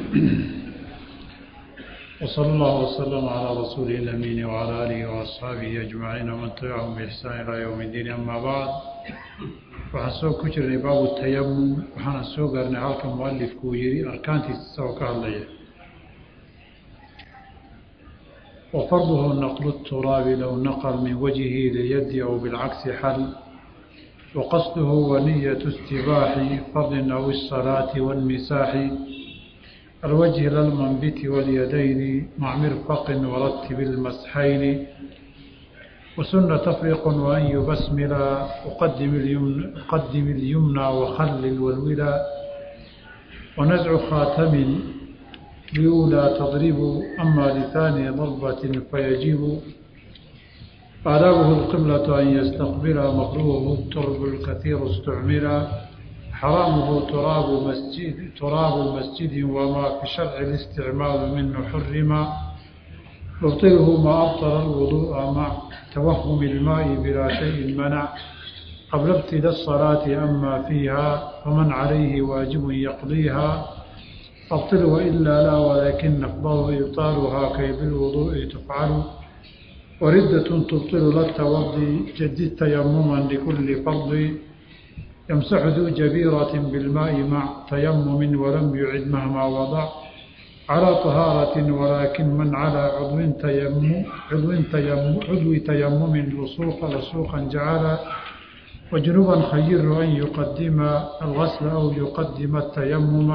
وصلى الله وسلم على رسوله الأمين وعلى آله وأصحابه أجمعين ومن تبعهم بإحسان إلى يوم الدين أما بعد waxaan soo ku jirnay baabu tayamum waxaana soo gaarnay halka mualifku uu yihi arkaantiisa isagoo ka hadlaya وفرضه نقل التراب لو نقل من وجهه لليد أو بالعكس حل وقصده ونية استباح فرض أو الصلاة والمساح الوجه للمنبت واليدين مع مرفق ورتب المسحين وسن تفريق وأن يبسمل أقدم اليمنى, أقدم اليمنى وخلل والولا ونزع خاتم لأولى تضرب أما لثاني ضربة فيجب آدابه القبلة أن يستقبل مكروه الترب الكثير استعملا حرامه تراب مسجد تراب مسجد وما في شرع الاستعمال منه حرما يبطله ما أبطل الوضوء مع توهم الماء بلا شيء منع قبل ابتداء الصلاة أما فيها فمن عليه واجب يقضيها أبطل وإلا لا ولكن أفضل إبطالها كي بالوضوء تفعل وردة تبطل للتوضي جدد تيمما لكل فرض يمسح ذو جبيرة بالماء مع تيمم ولم يعد مهما وضع على طهارة ولكن من على عضو تيمم عضو تيمم عضو تيمم لصوق لصوقا جعل وجنوبا خير أن يقدم الغسل أو يقدم التيمم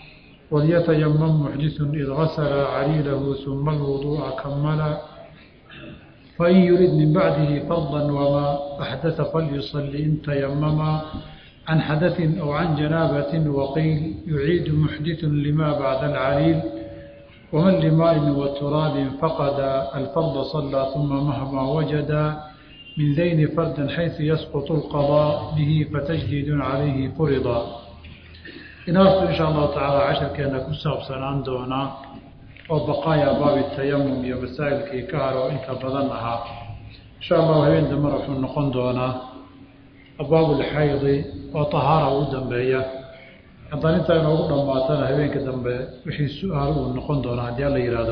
وليتيمم محدث إذ غسل عليله ثم الوضوء كمل فإن يريد من بعده فرضا وما أحدث فليصلي إن تيمم عن حدث أو عن جنابة وقيل يعيد محدث لما بعد العليل ومن لماء وتراب فقد الفرض صلى ثم مهما وجد من ذين فردا حيث يسقط القضاء به فتجديد عليه فرضا inaartu insha allahu tacaala casharkeena ku saabsanaan doonaa oo baqaaya baabi tayamum iyo masaa'ilkii ka haro inta badan ahaa insha allahu habeen dambena wuxuu noqon doonaa abwaabulxaydi oo tahaara u dambeeya haddaan intaa inoogu dhammaatana habeenka dambe wixii su-aal uu noqon doonaa haddii alla yidhaahdo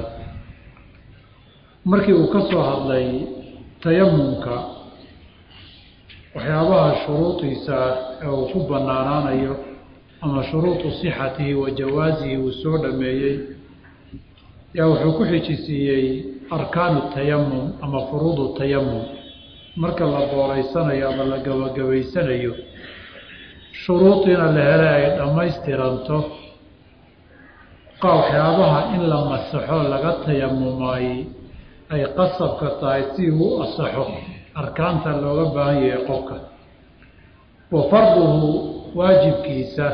markii uu ka soo hadlay tayamumka waxyaabaha shuruudiisa ee uu ku banaanaanayo ama shuruudu sixatihi wa jawaasihi uu soo dhameeyey yaa wuxuu ku xijisiiyey arkaanu tayamum ama furuudu tayamum marka la booreysanayo ama la gabagabaysanayo shuruudiina la hele ay dhammaystiranto qa waxyaabaha in la masaxo laga tayamumay ay qasabka tahay si uu asaxo arkaanta looga baahan yahay qofka wa farduhu waajibkiisa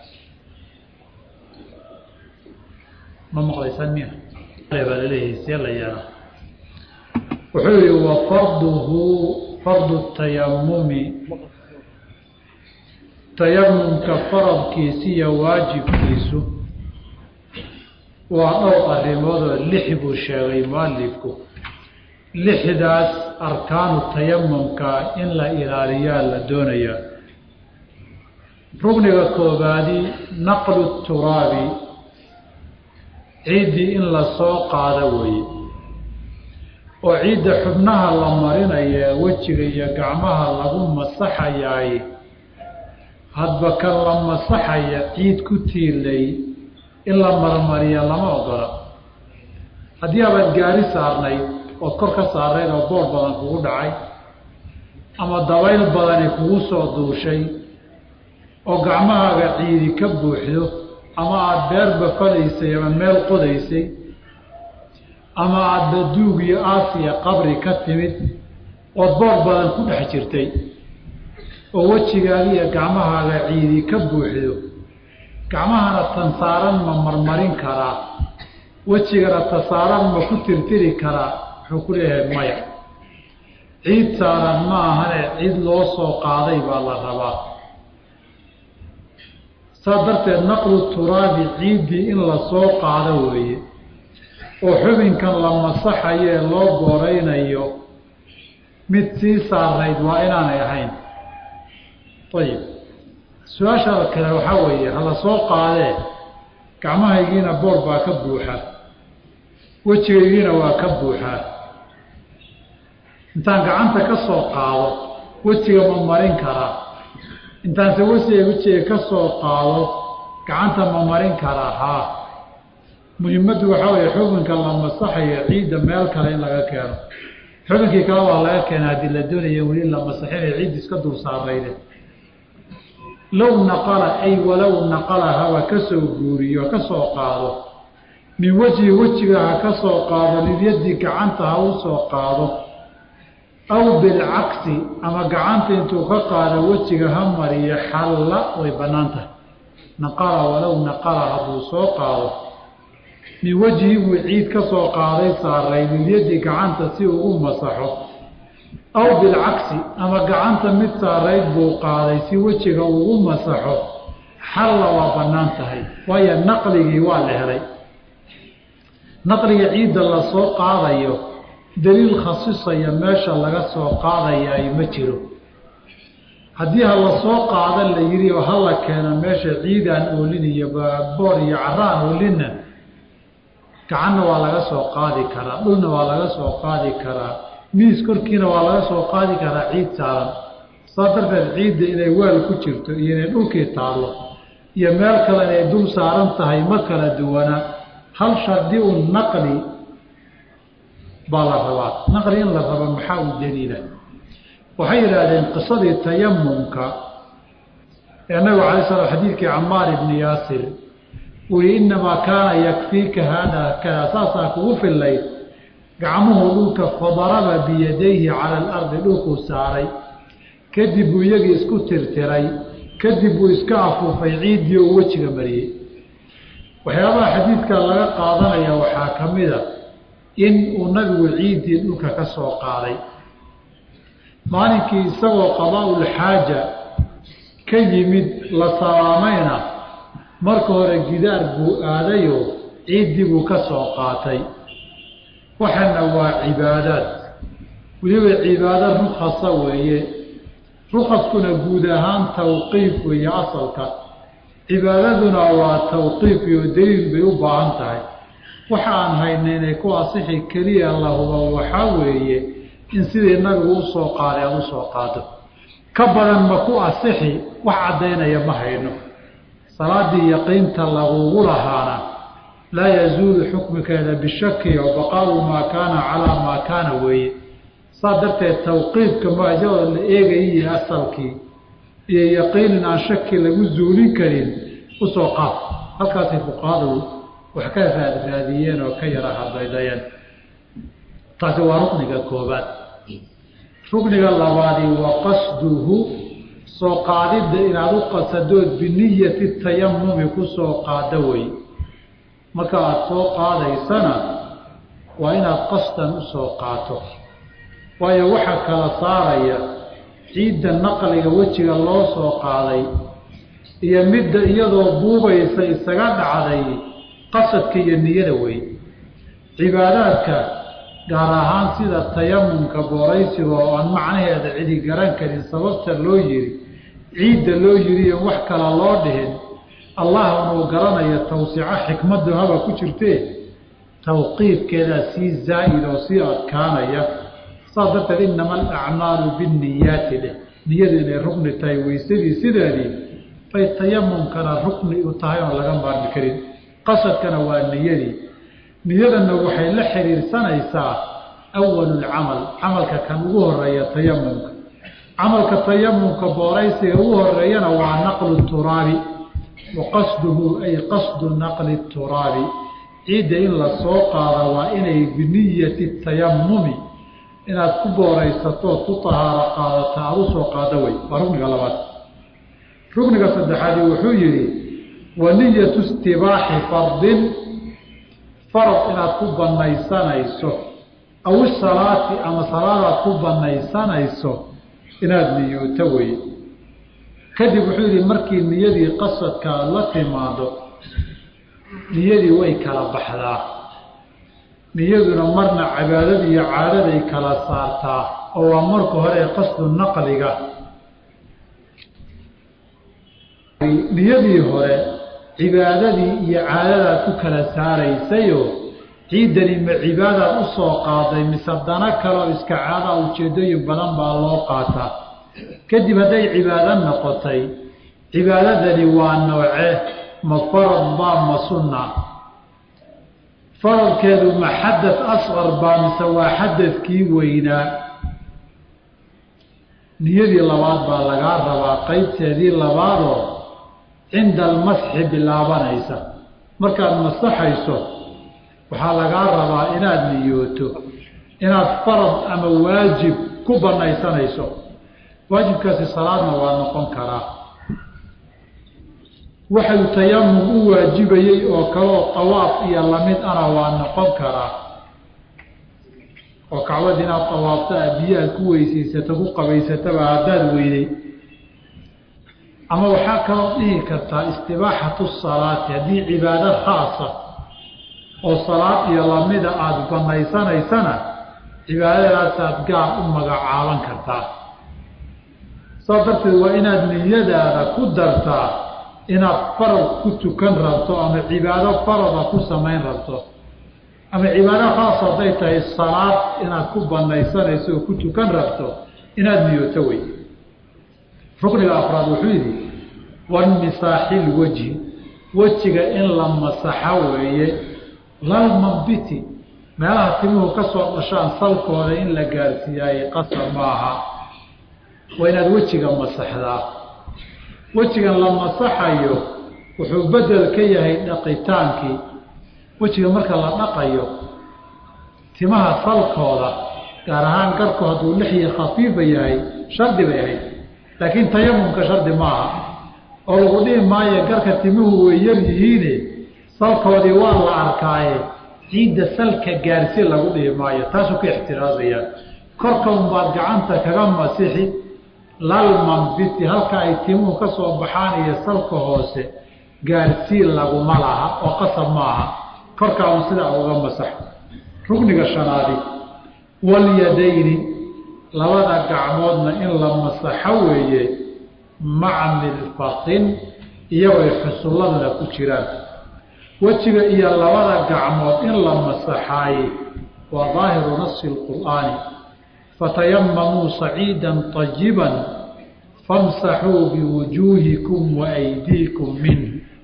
ma maqlaysaan miya baa laleeyahay see la yeelaa wuxuu yihi wa farduhu fardu tayamumi tayamumka faradkiisa iyo waajibkiisu waa dhowr arrimoodoo lix buu sheegay mualifku lixdaas arkaanu tayamumka in la ilaaliyaa la doonayaa rugniga koobaadi naqlu turaabi ciiddii in la soo qaado weeye oo ciidda xubnaha la marinaya wejiga iyo gacmaha lagu masaxayaay hadba kan la masaxaya ciid ku tiilay in la marmariya lama ogola haddii abaad gaari saarnayd ood kor ka saarnayd oo boor badan kugu dhacay ama dabayl badani kugu soo duushay oo gacmahaaga ciidi ka buuxdo ama aada beerba falaysay ama meel qodaysay ama aadba duug iyo aasiya qabri ka timid ood boor badan ku dhex jirtay oo wejigaaga iyo gacmahaaga ciidi ka buuxdo gacmahana tan saaran ma marmarin karaa wejigana ta saaran ma ku tirtiri karaa wuxuu ku leeyahay maya ciid saaran ma ahane cid loo soo qaaday baa la rabaa saa darteed naqlu turaabi ciiddii in la soo qaado weeye oo xubinkan la masaxayee loo booraynayo mid sii saarnayd waa inaanay ahayn ayib su-aasha kale waxaa weeye hala soo qaadee gacmahaygiina boor baa ka buuxa wejigaygiina waa ka buuxaa intaan gacanta ka soo qaado wejiga ma marin karaa intaanse wejiga wejiga ka soo qaado gacanta ma marin karaa haa muhimaddu waxaa weeye xubinka la masaxayo ciidda meel kale in laga keeno xubinkii kale waa laga keena haddii la doonaya weli la masaxinayo ciid iska dul saarayde low naqala ay walow naqala haba ka soo guuriyo ka soo qaado min wejhi wejiga ha ka soo qaado lilyaddi gacanta ha u soo qaado aw bilcagsi ama gacanta intuu ka qaado wejiga ha mariyo xalla way bannaan tahay naqala walow naqala hadduu soo qaado min wejhi buu ciid ka soo qaaday saaray lilyaddi gacanta si ugu masaxo aw bilcagsi ama gacanta mid saarayd buu qaaday si wejiga ugu masaxo xalla waa bannaan tahay waayo naqligii waa la helay naqliga ciidda la soo qaadayo daliil khasisaya meesha laga soo qaadayaay ma jiro haddii ha la soo qaada la yidhi oo hala keeno meesha ciidaan oolin iyo boor iyo caraan oolinna gacanna waa laga soo qaadi karaa dhulna waa laga soo qaadi karaa miis korkiina waa laga soo qaadi karaa ciid saaran saa darteed ciidda inay weel ku jirto iyo inay dhulkii taallo iyo meel kale inay dul saaran tahay ma kala duwana hal shardi u naqli baa la rabaa naqli in la rabo maxaa u daliila waxay yidhaahdeen qisadii tayamumka ee nabigu alay slam xadiidkii camaar ibni yaasir uu yihi innamaa kaana yakfiika haada kada saasaa kugu fillayd gacmuhu dhulka fadaraba biyadayhi cala alardi dhulkuu saaray kadib buu iyagii isku tirtiray kadib buu iska afuufay ciiddii oo wejiga mariyey waxyaabaha xadiidka laga qaadanaya waxaa ka mid a in uu nabigu ciiddii dhulka ka soo qaaday maalinkii isagoo qadaa-ulxaaja ka yimid la salaamayna marka hore gidaar buu aadayoo ciiddii buu ka soo qaatay waxana waa cibaadaad weliba cibaado rukhasa weeye rukhaskuna guud ahaan tawqiif weeye asalka cibaadaduna waa tawqiif iyo daliil bay u baahan tahay waxa aan hayna inay ku asixi keliya lahuba waxaa weeye in sidii nabigu usoo qaaday aada usoo qaado ka badan ma ku asixi wax caddaynaya ma hayno salaadii yaqiinta lagugu lahaana laa yazuulu xukmikeeda bishaki oo baqaau maa kaana calaa maa kaana weeye saa darteed tawqiifka maajadoo la eegayiyo asalkii iyo yaqiinin aan shaki lagu zuulin karin usoo qaad halkaasay fuqahadu wax ka raadraadiyeen oo ka yara hadaydayeen taasi waa rukniga koobaad rukniga labaadi wa qasduhu soo qaadidda inaad u qasadood biniyati tayamumi ku soo qaada wey marka aada soo qaadaysana waa inaad qasdan usoo qaato waayo waxaa kala saaraya ciidda naqliga wejiga loo soo qaaday iyo midda iyadoo buubaysa isaga dhacday qasadka iyo niyada wey cibaadaadka gaar ahaan sida tayamumka booraysiga oo aan macnaheeda cidi garan karin sababta loo yiri ciidda loo yiriyo wax kala loo dhihin allah unuu garanayo tawsico xikmaddu haba ku jirtee tawqiifkeedaa sii zaa'id oo sii adkaanaya saas darteed inama alacmaalu binniyaati dheh niyadu inay rukni tahay weysadii sideedii bay tayamumkana rukni u tahay oon laga maarmi karin qasadkana waa niyadii niyadana waxay la xiriirsanaysaa awalulcamal camalka kan ugu horeeya tayamumka camalka tayamumka booraysiga ugu horeeyana waa naqlu turaabi wa qasduhu ay qasdu naqli turaabi ciidda in la soo qaada waa inay biniyati tayamumi inaad ku booraysatood ku tahaaro qaadata aada u soo qaado wey waa rukniga labaad rukniga saddexaadi wuxuu yidhi wa niyatu istibaaxi fardin farad inaad ku banaysanayso aw isalaati ama salaadaad ku banaysanayso inaad niyooto wey kadib wuxuu yidhi markii niyadii qasadka aada la timaado niyadii way kala baxdaa niyaduna marna cibaadada iyo caadaday kala saartaa oo waa marka hore qasdu naqliga niyadii hore cibaadadii iyo caadadaad ku kala saaraysayoo ciiddani ma cibaadaad u soo qaaday mise dana kaleo iska caadaa ujeeddooyin badan baa loo qaataa kadib hadday cibaado noqotay cibaadadani waa nooce ma farad baa ma sunna faradkeedu ma xadad asqar baa mise waa xadadkii weynaa niyadii labaad baa lagaa rabaa qeybteedii labaadoo cinda almasxi bilaabanaysa markaad masaxayso waxaa lagaa rabaa inaad niyooto inaad farad ama waajib ku banaysanayso waajibkaasi salaadna waa noqon karaa waxuu tayamum u waajibayey oo kaleoo tawaaf iyo lamid ana waa noqon karaa oo kacbad inaad tawaafto a biyo aad ku weysaysato ku qabaysataba haddaad weyday ama waxaa kaloo dhihi kartaa istibaaxatu salaati haddii cibaado khaasa oo salaad iyo lamida aada banaysanaysana cibaadadaasaad gaar u magacaaban kartaa saas darteed waa inaad niyadaada ku dartaa inaad farad ku tukan rabto ama cibaado farada ku samayn rabto ama cibaado khaas hadday tahay salaad inaad ku banaysanayso oo ku tukan rabto inaad niyooto wey rukniga afraad wuxuu yidhi wanmisaaxi lwejhi wejiga in la masaxo weeye lalmambiti meelaha timuhu ka soo dhashaan salkooda in la gaarsiiyaaye qasab maaha waa inaad wejiga masaxdaa wejigan la masaxayo wuxuu bedel ka yahay dhaqitaankii wejiga marka la dhaqayo timaha salkooda gaar ahaan garku hadduu lixyi khafiifa yahay shardi bay ahayd laakiin tayamumka shardi maaha oo lagu dhihi maayo garka timuhu way yar yihiine salkoodii waa la arkaaye ciidda salka gaarsi lagu dhihi maayo taasuu ka ixtiraazayaan korka unbaad gacanta kaga masixi lalmanbiti halka ay timuhu ka soo baxaan iyo salka hoose gaarsiin laguma laha oo qasab maaha korkaa un sidaa uga masax rukniga shanaadi walyadayni labada gacmoodna in la masaxo weeye maca milfatin iyagooy xusulladana ku jiraan wejiga iyo labada gacmood in la masaxaaye waa daahiru nasi lqur'aani fatayamamuu saciidan طayiban famsaxuu biwujuuhikum waaydiikum minh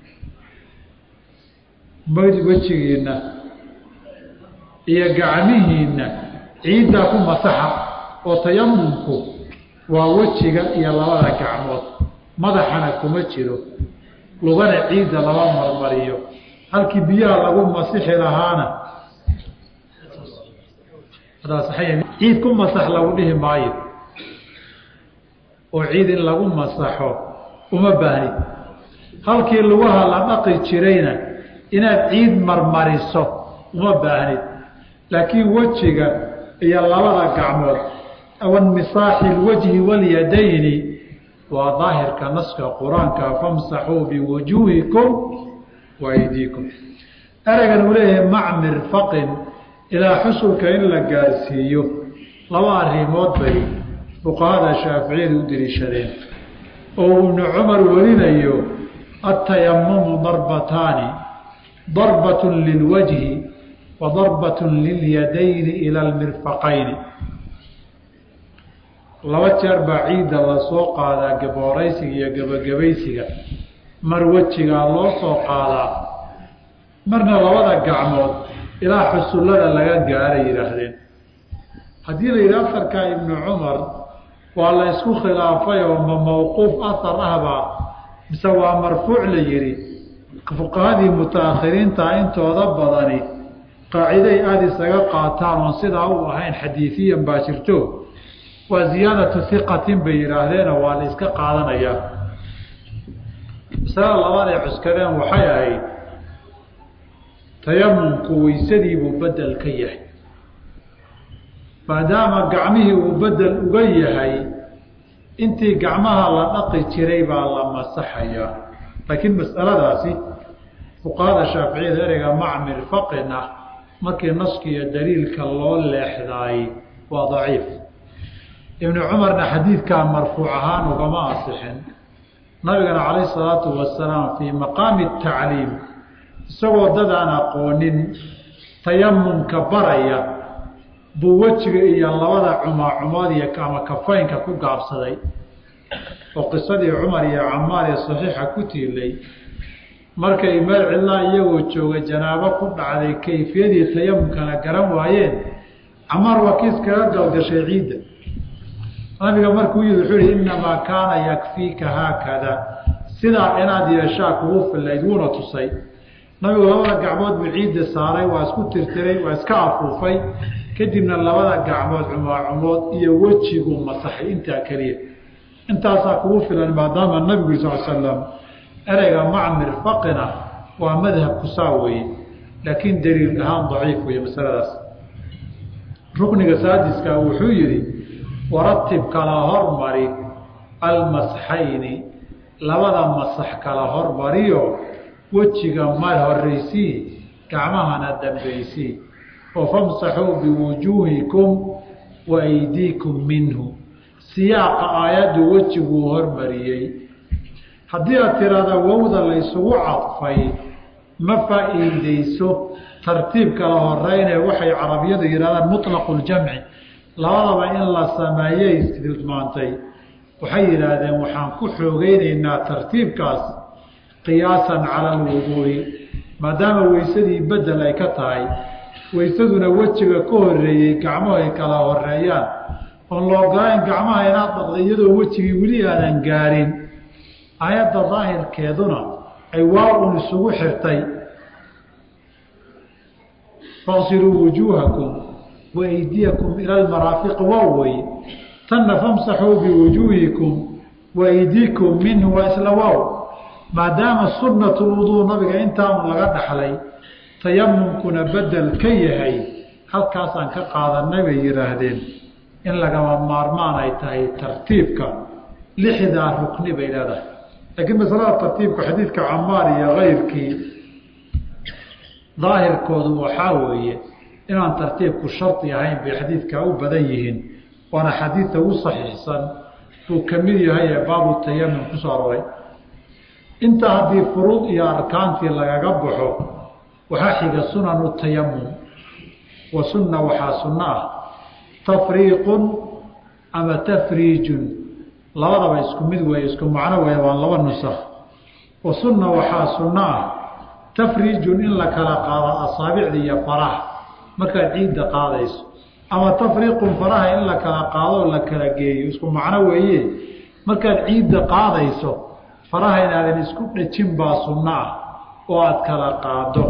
wejigiinna iyo gacmihiinna ciiddaa ku masaxa oo tayamumku waa wejiga iyo labada gacmood madaxana kuma jiro lugana ciidda lama marmariyo halkii biyaha lagu masixi lahaana ciid ku masax lagu dhihi maayo oo ciid in lagu masaxo uma baahnid halkii lugaha la dhaqi jirayna inaad ciid marmariso uma baahnid laakiin wejiga iyo labada gacmood wanmisaaxi lwajhi walyadayni waa daahirka naska qur-aanka famsaxuu biwujuuhikum waaydiikum ereygan uu leeyahay mac mirfaqin ilaa xusulka in la gaarsiiyo laba arrimood bay fuqahada shaaficiyadu u deliishadeen oo uu ibnu cumar warinayo atayamumu darbataani darbatun lilwajhi wa darbatun lilyadayni ila almirfaqayni laba jeer baa ciidda lasoo qaadaa gabooraysiga iyo gebagabaysiga mar wejigaa loo soo qaadaa marna labada gacmood ilaa xusullada laga gaaray yidhaahdeen haddii la yidhi afarkaa ibnu cumar waa la isku khilaafay oo ma mawquuf ahar ahbaa mise waa marfuuc la yidhi fuqahadii mutaakhiriinta intooda badani qaaciday aada isaga qaataan oon sidaa u ahayn xadiifiyan baa jirto waa ziyaadatu hiqatin bay yidhaahdeenoo waa la iska qaadanayaa masalada labaad ay cuskadeen waxay ahayd tayamumku weysadiibuu bedel ka yahay maadaama gacmihii uu bedel uga yahay intii gacmaha la dhaqi jiray baa la masaxayaa laakiin mas'aladaasi fuqahada shaaficiyada ereyga macmir faqin ah markii naska iyo daliilka loo leexdaay waa daciif ibnu cumarna xadiidkaa marfuuc ahaan ugama asixin nabigana calayh salaatu wasalaam fii maqaami tacliim isagoo dad aan aqoonin tayamumka baraya buu wejiga iyo labada cumaacumood iyo ama kafaynka ku gaabsaday oo qisadii cumar iyo camaar ee saxiixa ku tiilay markay meel cidlaa iyagoo jooga janaabo ku dhacday kayfiyadii tayamumkana garan waayeen camaar waa kiis kaga galgashay ciidda nabiga markuu yii wuxuu yihi innamaa kaana yakfiika haakada sidaa inaad yeeshaa kugu fillayd wuuna tusay nabigu labada gacmood buu ciidda saaray waa isku tirtiray waa iska afuufay kadibna labada gacmood cumaacumood iyo wejiguu masaxay intaa keliya intaasaa kugu filan maadaama nabigu sal slam ereyga macmir faqina waa madhabku saa weeye laakiin daliil ahaan daciif weeye masaladaas rukniga saadiska wuxuu yihi waratib kala hormari almasxayni labada masax kala hormariyo wejiga mal horeysii gacmahana dambaysii oo famsaxuu biwujuuhikum wa aydiikum minhu siyaaqa aayaddu wejiguu hormariyey haddii aad tiraahda wowda laysugu cadfay ma faa-iideyso tartiib kala horeynee waxay carabiyadu yidhahdaan mutlaqu ljamci labadaba in la sameeyey tilmaantay waxay yidhaahdeen waxaan ku xoogeyneynaa tartiibkaas qiyaasan cala alwuduu'i maadaama weysadii bedel ay ka tahay weysaduna wejiga ka horeeyey gacmuhu ay kala horeeyaan oon la ogolayn gacmaha inaad dhaqda iyadoo wejigii weli aadan gaarin aayadda daahirkeeduna ay waa un isugu xirtay faqsiluu wujuuhakum wa aydiyakum ila lmaraafiqi waa weye tanna famsaxuu biwujuuhikum wa aydiikum minhu waa isla waaw maadaama sunnatu lwuduu nabiga intaanu laga dhaxlay tayamumkuna bedel ka yahay halkaasaan ka qaadanay bay yidhaahdeen in lagama maarmaan ay tahay tartiibka lixdaa rukni bay leedahay laakiin masalada tartiibka xadiidka camaar iyo kayrkii daahirkoodu waxaa weeye inaan tartiibku shardi ahayn bay xadiidkaa u badan yihiin waana xadiidta ugu saxiixsan buu ka mid yahay ee baabu tayamum ku soo aroray intaa haddii furuud iyo arkaantii lagaga baxo waxaa xiga sunanu tayamum wa sunna waxaa sunno ah tafriiqun ama tafriijun labadaba isku mid weeye isku macno weeye waa laba nusakh wa sunna waxaa sunno ah tafriijun in la kala qaado asaabicda iyo faraha markaad ciidda qaadayso ama tafriiqun faraha in la kala qaado oo la kala geeyo isku macno weeye markaad ciidda qaadayso faraha inaadan isku dhejin baa sunno ah oo aada kala qaado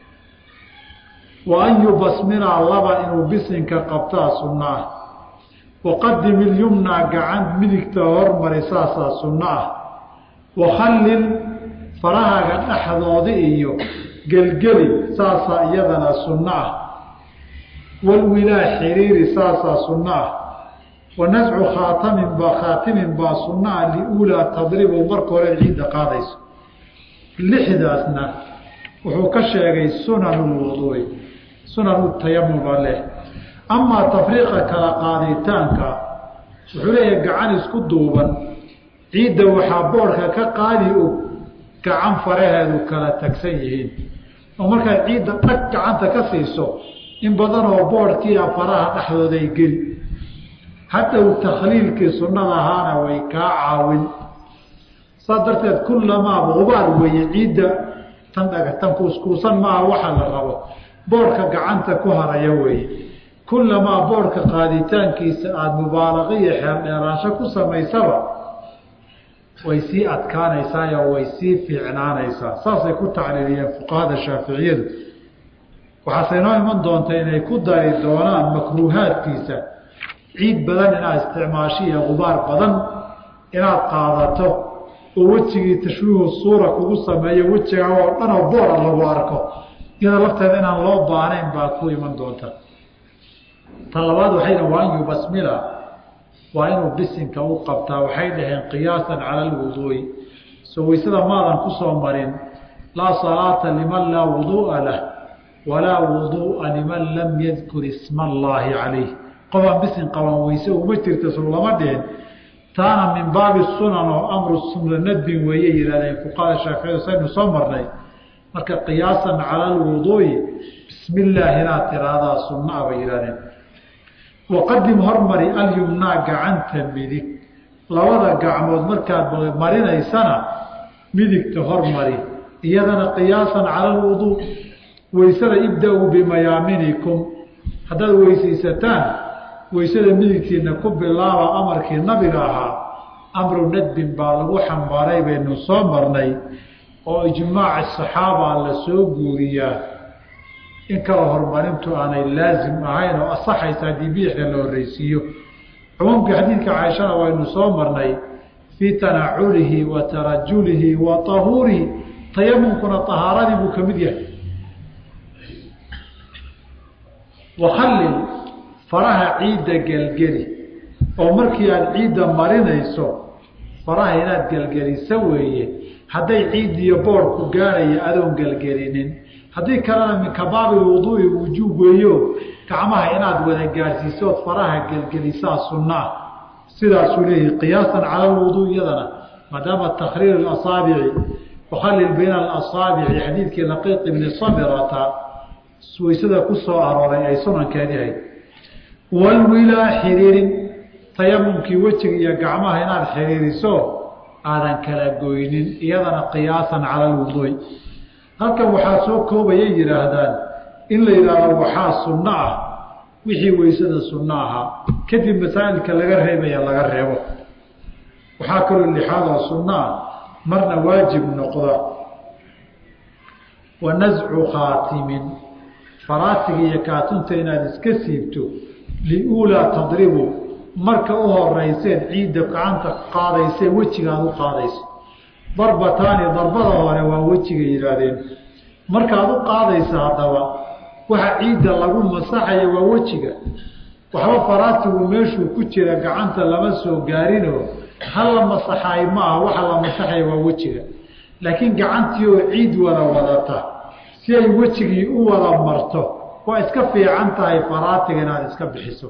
wa an yubasmila laba inuu bisinka qabtaa sunno ah waqadim ilyumnaa gacan midigta hormari saasaa sunno ah wakhallil farahaga dhexdoodi iyo gelgeli saasaa iyadana sunno ah walwilaa xiriiri saasaa sunno ah wa nascu khaatamin baa khaatimin baa sunno ah liulaa tadribu marka hore ciidda qaadayso lixdaasna wuxuu ka sheegay sunanu lwuduui sunanu tayamuma leh amaa tafriiqa kala qaaditaanka wuxuu leeyahay gacan isku duuban ciidda waxaa boodhka ka qaadi og gacan faraheedu kala tagsan yihiin oo markaad ciidda dhag gacanta ka siiso in badanoo boodhkiia faraha dhexdooday geli hadhow takhliilkii sunnada ahaana way kaa caawin saas darteed kullamaaba gubaar weeye ciidda tan dhaga tan kuuskuusan maaha waxa la rabo boodhka gacanta ku haraya weeye kullamaa boodhka qaaditaankiisa aada mubaalaqa iyo xeeldheeraansho ku samaysaba way sii adkaanaysaa way sii fiicnaanaysaa saasay ku tacliiliyeen fuqahada shaaficiyadu waxaase inoo iman doonta inay ku dari doonaan makruuhaadkiisa ciid badan inaad isticmaasho iyo gubaar badan inaad qaadato oo wejigii tashwiihu suura kugu sameeyo wejigaa oo dhan oo boora lagu arko iyada lafteeda inaan loo baanayn baa ku iman doonta ta labaad waxay dhaheen waa an yubasmila waa inuu bisinka u qabtaa waxay dhaheen qiyaasan cala alwuduu'i soo weysada maadan ku soo marin laa salaata liman laa wuduu'a lah walaa wuduu'a liman lam yadkur isma allaahi calayh qofaan bisin qaban weyse uma jirta soo lama dhihin taana min baabi sunan oo amru sunna nadbin weeye yihahdeen fuqahada shaaficiyadu saynu soo marnay marka qiyaasan cala alwuduu'i bismi illaahi inaad tiraahdaa sunnaa bay yihahdeen waqadim hormari alyumnaa gacanta midig labada gacmood markaad marinaysana midigta hormari iyadana qiyaasan cala alwuduu weysada ibda-uu bimayaaminikum haddaad weysaysataan weysada midigtiina ku bilaaba amarkii nabiga ahaa amru nadbin baa lagu xambaaray baynu soo marnay oo ijmaaci saxaaba la soo guuriyaa in kala horumarintu aanay laazim ahayn oo asaxaysa haddii bidixda la horreysiiyo cumuumkii xadiidka caaishana waynu soo marnay fii tanaculihi wa tarajulihi wa tahuurihi tayamumkuna tahaaradii buu ka mid yahay wakhallil faraha ciidda gelgeli oo markii aada ciidda marinayso faraha inaad gelgeliso weeye hadday ciid iyo boodhku gaaraya adoon gelgelinin haddii kalena min kabaabi wuduui wujuub weeyo gacmaha inaad wada gaadhsiisood faraha gelgelisaa sunnaa sidaasuu leeyahi qiyaasan cala lwuduu iyadana maadaama takhriir asaabici wakhallil bayna alasaabici xadiidkii laqiiq ibni sabirata waysada ku soo arooray ay sunankeedi ahayd walwilaa xiriirin tayamumkii wejiga iyo gacmaha inaad xiriiriso aadan kala goynin iyadana qiyaasan cala alwuduu'i halkan waxaa soo koobayay yidhaahdaan in la yidhaahdo waxaa sunno ah wixii weysada sunno ahaa kadib masaa'ilka laga reebaya laga reebo waxaa kaloo lixaad oo sunno ah marna waajib noqda wa nascu khaatimin faraasiga iyo kaatunta inaad iska siibto liulaa tadribu marka u horeyseen ciidda gacanta qaadaysee wejigaad u qaadayso darbataani darbada hore waa wejiga yidhaahdeen markaad u qaadaysa haddaba waxa ciidda lagu masaxaya waa wejiga waxba faraasigu meeshuu ku jira gacanta lama soo gaarinoo ha la masaxaay ma aha waxa la masaxaya waa wejiga laakiin gacantii oo ciid wada wadata si ay wejigii u wada marto waa iska fiican tahay faraatiga inaad iska bixiso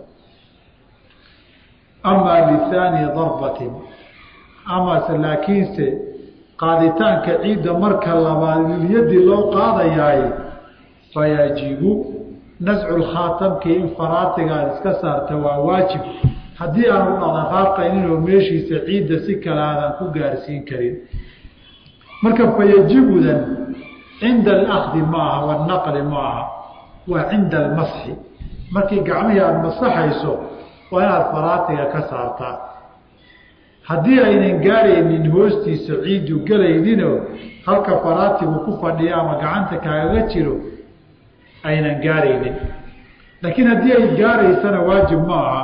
amaa lihaani darbatin amase laakiinse qaaditaanka ciidda marka labaad lilyadii loo qaadayaay fayajibu nascu lkhaatamkii in faraatiga aad iska saarta waa waajib haddii aanu dhaqaqaaqaynin oo meeshiisa ciidda si kale aadan ku gaarsiin karin marka fayajibudan cinda alakdi ma aha wanaqli ma aha waa cinda almasxi markii gacmihii aada masaxayso waa inaad faraatiga ka saartaa haddii aynan gaaraynin hoostiisa ciiddu gelayninoo halka faraatigu ku fadhiya ama gacanta kaagaga jiro aynan gaaraynin laakiin haddii ay gaaraysana waajib ma aha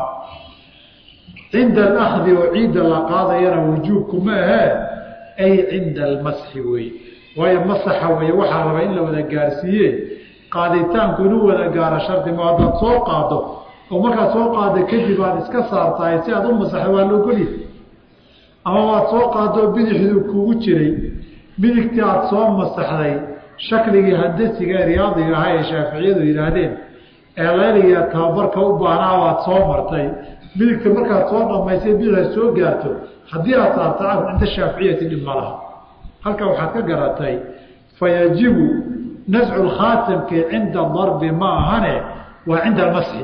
cinda alakdi oo ciidda la qaadayana wujuubku ma ahee ay cinda almasxi wey waayo masaxa weeye waxaa raba in la wada gaarsiiye qaaditaanku inuu wada gaaro shardi ma haddaad soo qaado oo markaad soo qaada kadib aad iska saartahay si aad u masaxdo waa laogolya ama waad soo qaadoo bidixduu kuugu jiray midigtii aada soo masaxday shakligii handasiga riyaadiga ahaa ee shaaficiyadu yidhaahdeen ee layliga tababarka u baahnaa waad soo martay midigta markaad soo dhamaysay bidixda soo gaarto haddii aad saarta cinda shaaficiyati dhib ma laha halka waxaad ka garatay fayajibu nascu lkhaatamki cinda darbi ma ahane waa cinda almasxi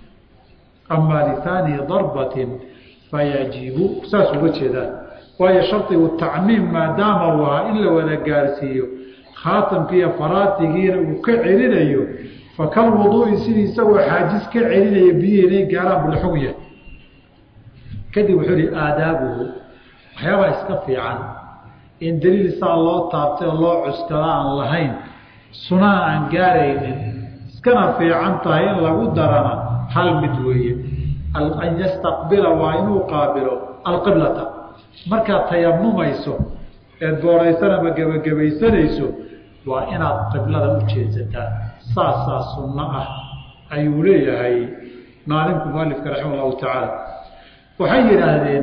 amaa lihaani darbatin fayajibu saas uga jeedaan waayo shardigu tacmiim maadaama uu ahaa in la wada gaarsiiyo khaatamkiiyo faraatigiina uu ka celinayo fakal wuduui sidii isagoo xaajis ka celinaya biyihii inay gaaraan bula xog yahay kadib wuxuu ihi aadaabuhu waxyaabaa iska fiican in daliil saa loo taabtay oo loo cuskada aan lahayn sunaa aan gaaraynin iskana fiican tahay in lagu darana hal mid weeye an yastaqbila waa inuu qaabilo alqiblata markaad tayamumayso eed booraysana ma gebagabaysanayso waa inaad qiblada u jeedsataa saasaa sunno ah ayuu leeyahay maalinku mualifka raxima allahu tacaala waxay yidhaahdeen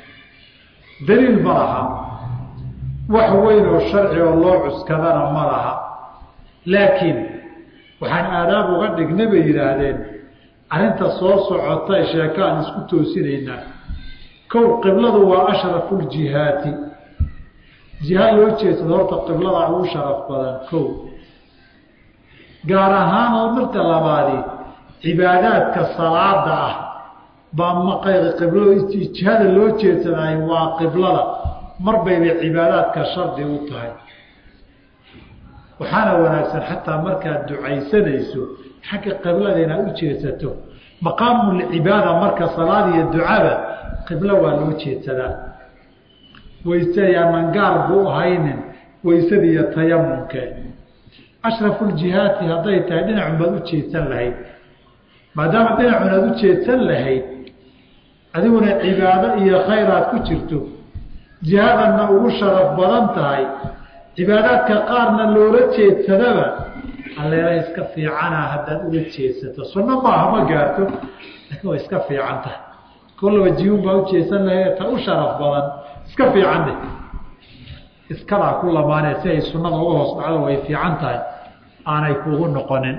daliil ma laha wax weyn oo sharci oo loo cuskadana ma laha laakiin waxaan aadaab uga dhignay bay yidhaahdeen arrinta soo socota sheeko aan isku toosinaynaa kow qibladu waa ashrafu ljihaati jiha loo jeedsado horta qiblada ugu sharaf badan kow gaar ahaan oo marka labaadi cibaadaadka salaada ah baa maqayr qiblo jihada loo jeedsadaay waa qiblada mar bayba cibaadaadka shardi u tahay waxaana wanaagsan xataa markaad ducaysanayso xagga qiblada inaad u jeedsato maqaamulcibaada marka salaad iyo ducada qiblo waa loo jeedsadaa wayse yaanan gaar buu ahaynin waysada iyo tayamumke ashrafuljihaati hadday tahay dhinacun baad u jeedsan lahayd maadaama dhinacun aad u jeedsan lahayd adiguna cibaado iyo khayraad ku jirto jihadanna ugu sharaf badan tahay cibaadaadka qaarna loola jeedsadaba alleela iska fiicana haddaad ula jeedsato sunno maaha ma gaarto laakiin way iska fiican tahay kollaba jiyun baa u jeedsan lahayd ta u sharaf badan iska fiicanne iskadaa ku lamaanee si ay sunnada uga hoos dhacdo way fiican tahay aanay kugu noqonin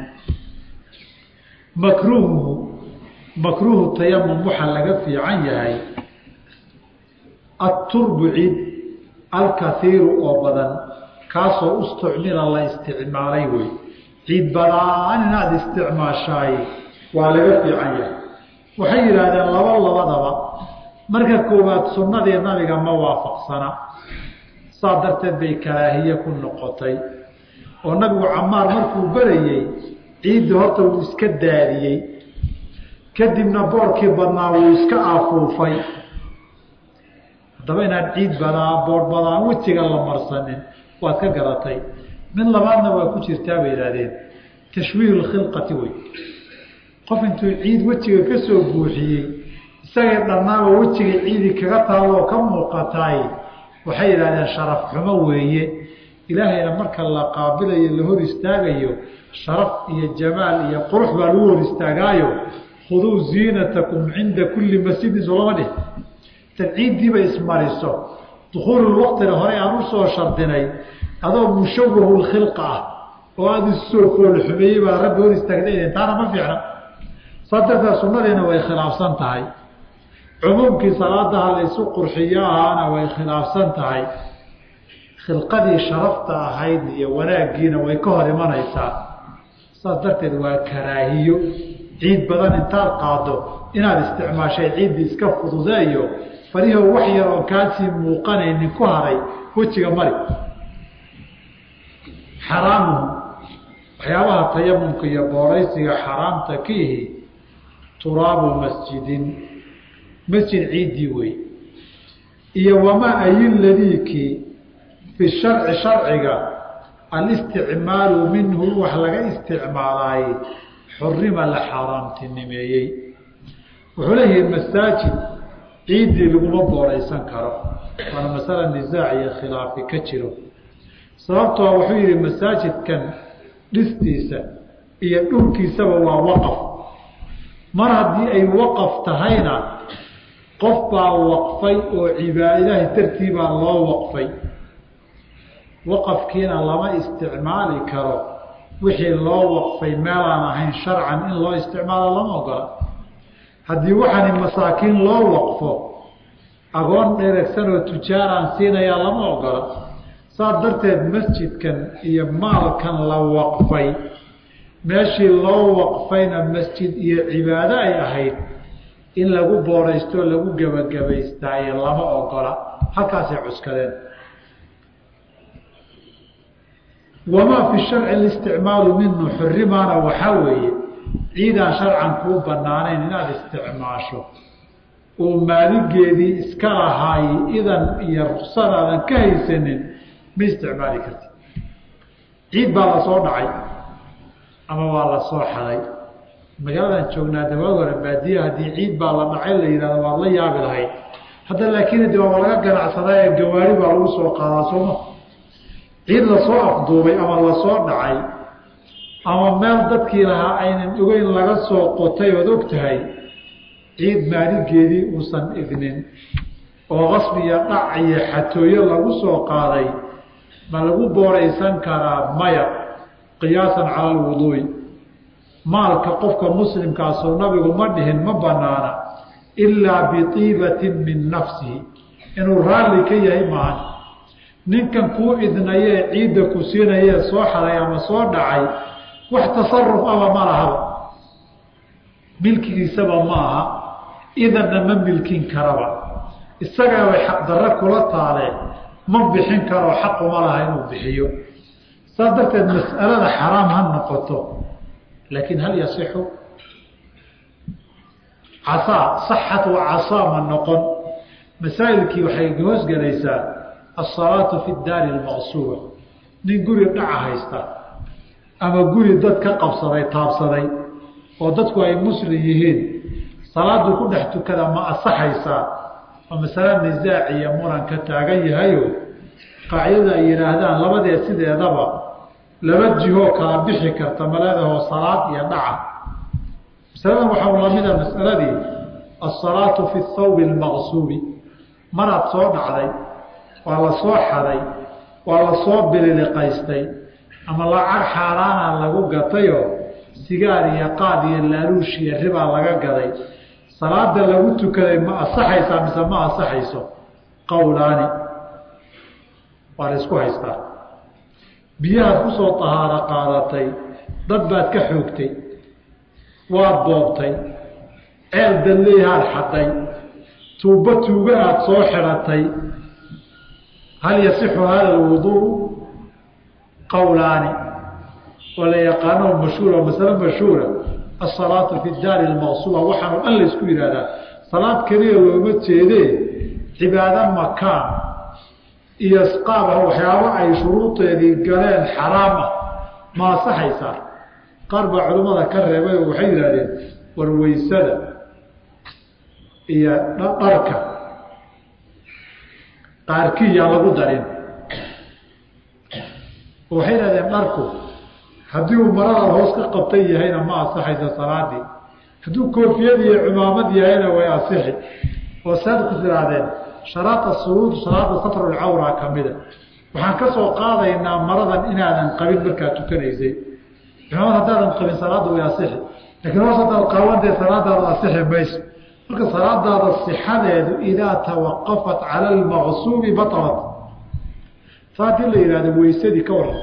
makruuhu makruuhu tayamum waxaa laga fiican yahay aturbu ciid alkaiiru oo badan kaasoo ustucmila la isticmaalay wey ciid badaan inaad isticmaashaay waa laga fiican yahay waxay yidhaahdeen laba labadaba marka koowaad sunnadii nabiga ma waafaqsana saa darteed bay karaahiye ku noqotay oo nabigu camaar markuu berayey ciidda horta wuu iska daadiyey kadibna boorkii badnaa wuu iska afuufay haddaba inaad ciid badaa boor badaan wejiga la marsanin waad ka garatay mid labaadna waa ku jirtaa bay yidhahdeen tashwiihu lkhilqati wey qof intuu ciid wejiga ka soo buuxiyey isagay dhannaaba wejiga ciidi kaga taaloo ka muuqataay waxay yidhahdeen sharaf xumo weeye ilaahayna marka la qaabilayo la hor istaagayo sharaf iyo jamaal iyo qurux baa lagu hor istaagaayo khuduu ziinatakum cinda kulli masjidin soo lama dhih tad ciiddiiba ismariso dukuululwaqtina horey aan usoo shardinay adoo mushawahu lkhilqa ah oo aada isoo foolxumeeyey baa rabbi hor istaagda taana ma fiicna saa darteed sunnadiina way khilaafsan tahay cumuumkii salaadaha la isu qurxiyo ahaana way khilaafsan tahay khilqadii sharafta ahayd iyo wanaaggiina way ka hor imanaysaa saas darteed waa karaahiyo ciid badan intaad qaado inaad isticmaashay ciiddii iska fududeeyo farihoo wax yar oo kaasii muuqanaynin ku haray wejiga mari xaraamuhu waxyaabaha tayamumka iyo booraysiga xaraamta ka ihi turaabu masjidin masjid ciiddii wey iyo wamaa ayiladiikii fi sharci sharciga alisticmaalu minhu wax laga isticmaalaayey xurima la xaaraamtinimeeyey wuxuu leeyahay masaajid ciiddii laguma booraysan karo waana masala nisaac iyo khilaafi ka jiro sababtoo wuxuu yihi masaajidkan dhistiisa iyo dhulkiisaba waa waqaf mar haddii ay waqaf tahayna qof baa waqfay oo cibaad ilaahay dartii baa loo waqfay waqafkiina lama isticmaali karo wixii loo waqfay meelaan ahayn sharcan in loo isticmaalo lama ogola haddii waxaani masaakiin loo waqfo agoon dheregsan oo tujaaraan siinayaa lama ogola saas darteed masjidkan iyo maalkan la waqfay meeshii loo waqfayna masjid iyo cibaado ay ahayd in lagu booraysto o lagu gebagabaystaaye lama ogola halkaasay cuskadeen wamaa fi sharci listicmaalu minhu xurimaana waxaa weeye ciidaan sharcan kuu banaanayn inaad isticmaasho oo maaligeedii iska lahaay idan iyo ruqsadaadan ka haysanin ma isticmaali karti ciid baa lasoo dhacay ama waa lasoo xaday magaaladan joognaa dawaag hore baadiya haddii ciid baa la dhacay la yihahdo waad la yaabi lahayd hadda laakiin de waaba laga ganacsadaa ee gawaari baa lagu soo qaadaa sooma ciid lasoo afduubay ama lasoo dhacay ama meel dadkii lahaa aynan ogeyn laga soo qotay ood og tahay ciid maaligeedii uusan idnin oo qasbi iyo dhac iyo xatooyo lagu soo qaaday ma lagu booraysan karaa maya qiyaasan cala alwuduu'i maalka qofka muslimkaasoo nabigu ma dhihin ma banaana ilaa biiibatin min nafsihi inuu raalli ka yahay maahan ninkan kuu idnayee ciidda ku siinayee soo xaday ama soo dhacay wax tasaruf aba ma lahaba milkigiisaba ma aha idanna ma milkin karaba isagaa way xaqdarre kula taaleen ma bixin karoo xaquma laha inuu bixiyo saas darteed mas'alada xaraam ha noqoto laakiin hal yasixu casaa saxat wa casaa ma noqon masaa'ilkii waxay hoosgelaysaa asalaatu fi daari almaqsuuba nin guri dhaca haysta ama guri dad ka qabsaday taabsaday oo dadku ay muslim yihiin salaadu ku dhex tukada ma asaxaysaa oo masale nisaac iyo muran ka taagan yahayo qaacidada ay yidhaahdaan labadee sideedaba laba jihoo kala bixi karta maleedahoo salaad iyo dhaca masaladan waxaa lamida masaladii asalaatu fi thawbi almaqsuubi maraad soo dhacday waa la soo xaday waa la soo bililiqaystay ama lacag xaaraana lagu gatayoo sigaar iyo qaad iyo laaluush iyo ribaa laga gaday salaada lagu tukaday ma asaxaysaa mise ma asaxayso qowlaani waa la isku haystaa biyahaad kusoo tahaaro qaadatay dad baad ka xoogtay waad boobtay ceel dalleehaad xaday tuubba tuuga aad soo xidhatay hal yasixu hada alwuduu qowlaani oo la yaqaano mashhuura masale mashhuura asalaatu fi daari almaqsuuba waxaanu dhan la isku yihahdaa salaad keliya looma jeedee cibaado makaan iyo isqaab ah waxyaabo ay shuruudeedii galeen xaraam ah ma asaxaysaa qaar baa culimmada ka reebay oo waxay yidhahdeen warweysada iyo dharka qaarkii yaa lagu darin oo waxay yidhahdeen dharku haddii uu marada hoos ka qabtan yahayna ma asaxaysa salaadii hadduu koofiyad iyo cumaamad yahayna way asixi oo saad ku tihaahdeen sharaada suruud salaada satrulcawra ka mida waxaan ka soo qaadaynaa maradan inaadan qabin markaad tukanaysay cumaamad haddaadan qabin salaadda way asixi lakiin hoos haddaad qaabantay salaadaada asixi mayso marka salaadaada sixadeedu idaa tawaqafat cala almaqsuubi batalat saa hadii la yihahdo weysadii ka waran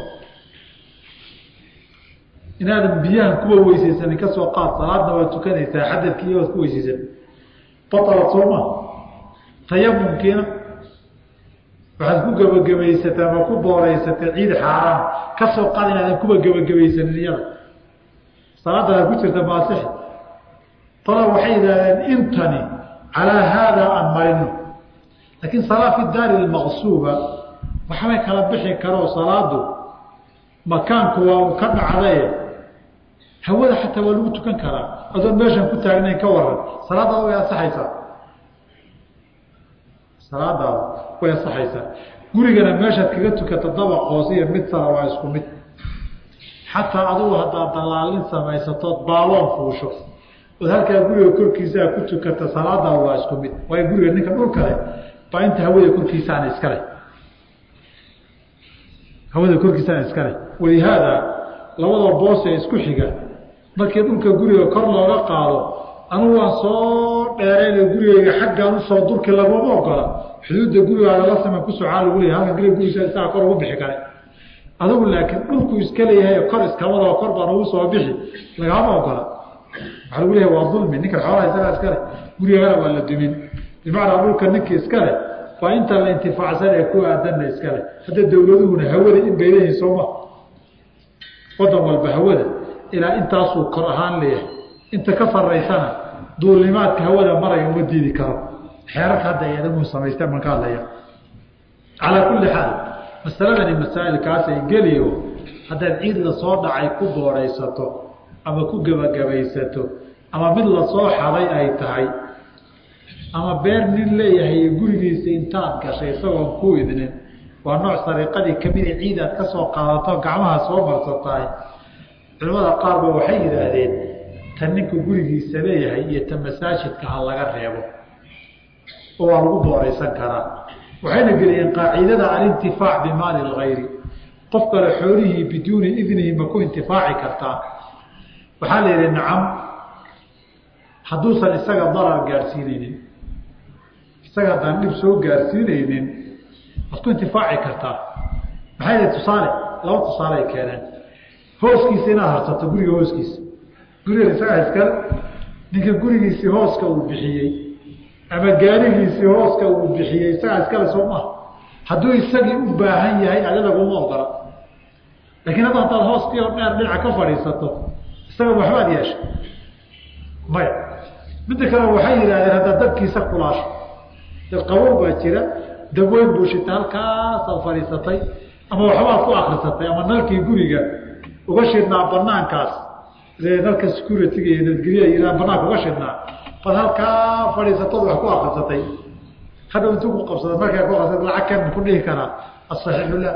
inaadan biyahan kuwa weysaysanin ka soo qaad salaadna waad tukanaysaa xadadkii waad ku weysaysan batalat sooma tayamumkiina waxaad ku gebagabaysatay ama ku booreysatay ciid xaaraan ka soo qaad inaadan kuwa gebagabaysanin iyada salaaddaad ku jirta maasixi tala waxay yidhahdeen intani calaa haadaa aan marino laakiin salaa fi daari almaqsuuba waxbay kala bixi karoo salaadu makaanku waa uu ka dhacdaye hawada xataa waa lagu tukan karaa adoon meeshan ku taagnayn ka waran salaadaada way asaxaysaa salaadaada way asaxaysaa gurigana meeshaad kaga tukata dabaq hoose iyo mid sara waa isku mid xataa adugu haddaad dalaalin samaysatood baaloon fuusho ood halkaa guriga korkiisaa ku tukata salaadaada waa isku mid waayo guriga ninka dhulkale baa inta hawada korkiisaana iskale hawada korkiisana iskale walihaada labada boos ee isku xiga markii dhulka guriga kor looga qaado anugu waan soo dheerayna gurigeyga xaggaan usoo durki laguma ogola xuduudda gurigaaga la samey ku socaa lagu leeyahy halkan guriga gurigiisa isaga kor ugu bixi kare adigu laakiin dhulku iska leeyahay kor iskamadao kor baan ugu soo bixi lagama ogola waxaa lagu leeyahay waa dulmi ninkan xoolaha isagaa iskale gurigagana waa la dumin bimacnaa dhulka ninka iskale waa inta la intifaacsan ee ku aadanna iskale hadda dowladuhuna hawada in bay leeyihin sooma wadan walba hawada ilaa intaasuu kor ahaan leeyahay inta ka saraysana duulnimaadka hawada maraya uma diidi karo xeerarka hadda ay adagu samaysteen baan ka hadlaya calaa kulli xaal masaladani masaa'ilkaasay geliyo haddaad ciid lasoo dhacay ku booraysato ama ku gebagabaysato ama mid lasoo xaday ay tahay ama beer nin leeyahay gurigiisa intaad gashay isagoon ku idnin waa nooc sariiqadii kamida ciid aad ka soo qaadato gacmaha soo marsatahay culimmada qaarba waxay yidhaahdeen ta ninka gurigiisa leeyahay iyo ta masaajidka ha laga reebo oo waa lagu booraysan karaa waxayna geliyeen qaacidada alintifaac bimaali lgayri qof kale xoolihii biduuni idnihi ma ku intifaaci kartaa waxaa la yidhi nacam hadduusan isaga darar gaadhsiinaynin isaga haddaan dhib soo gaadhsiinaynin waad ku intifaaci kartaa maxay yihi tusaale laba tusaale ay keeneen hooskiisa inaad harsato guriga hooskiisa gurigan isagaa iskale ninka gurigiisii hooska uu bixiyey ama gaarigiisii hooska uu bixiyey isagaa iskale soo maha hadduu isagii u baahan yahay adi laguma ogola lakiin hadda haddaad hooskii oo dheer dhinaca ka fadhiisato isaga waxbaad yeesha maya midda kale waxay yidhahdeen haddaad dabkiisa kulaasho dad qabow baa jira dabweyn buu shita halkaasaad fadhiisatay ama waxbaad ku akrisatay ama nalkii guriga uga shidnaa banaankaas nalka security-ga iyo nabadgelya banaanka uga shidnaa bad halkaa fadhiisatood wax ku akrisatay hadhow intuu ku qabsada markaa ku qabsada lacag kan ku dhihi karaa asaxiixu la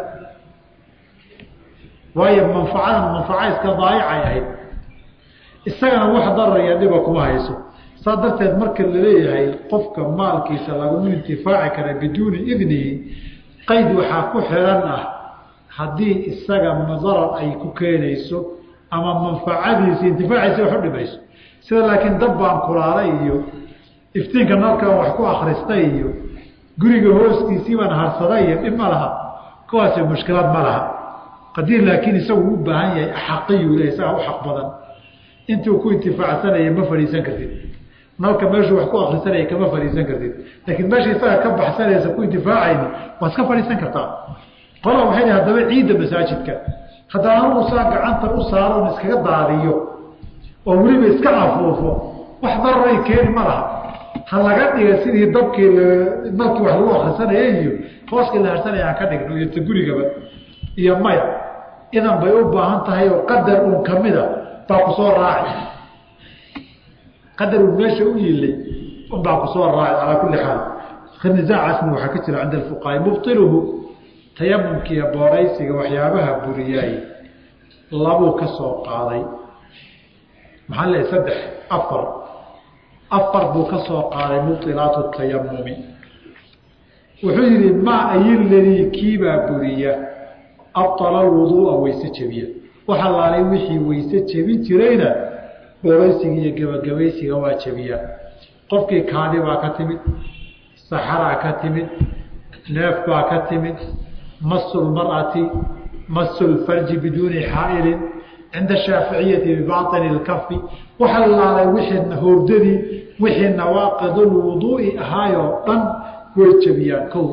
waayo manfacadan manfaca iska daayicay ahayd isagana wax daraya dhiba kuma hayso saa darteed marka laleeyahay qofka maalkiisa laguma intifaaci kara biduuni idnihi qayd waxaa ku xiran ah haddii isaga darar ay ku keenayso ama manfacadiisi intifaaciisa wax u dhimayso sida laakiin dab baan kulaalay iyo iftiinka nalkan wax ku akristay iyo guriga hooskiisii baan harsaday iyo dhib ma laha kuwaasi mushkilad ma laha haddii laakiin isagu u baahan yahay axaqiyu le isagaa u xaq badan intuu ku intifaacsanaya ma fadhiisan kartid nalka meeshuu wax ku akrisanaya kama fadhiisan kartid laakiin meesha isaga ka baxsanaysa ku intifaacayni waad ka fadhiisan kartaa qola waxay haddaba ciidda masaajidka haddaan anugu saa gacanta u saaro on iskaga daadiyo oo weliba iska afuufo wax dararay keeni ma laha ha laga dhiga sidii dabkii nalkii wax lagu akrisanaya iyo hooskii la harsanaya aan ka dhigno iyo ta gurigaba iyo maya idan bay u baahan tahay oo qadar uun kamida baa ku soo raaci qadar uun meesha u yilay un baa ku soo raaci calaa kulli xaal nisaacaasna waxaa ka jira cinda alfuqahaa mubtiluhu tayamumkiiyo booraysiga waxyaabaha buriyaay labuu ka soo qaaday maxaa leehay saddex afar afar buu ka soo qaaday mubtilaatu tayamumi wuxuu yidhi maa ayiladii kiibaa buriya abala alwuduua weyse jebiya waxa laalay wixii weyse jebin jirayna booraysiga iyo gebagabaysiga waa jebiya qofkii kaadi baa ka timid saxaraa ka timid neef baa ka timid masu lmar'ati masu lfarji biduuni xaa'ilin cinda shaaficiyati bibaطini اlkafi waxa laalay wixii howrdadii wixii nawaaqid lwuduu'i ahaayoo dhan way jebiyaan kow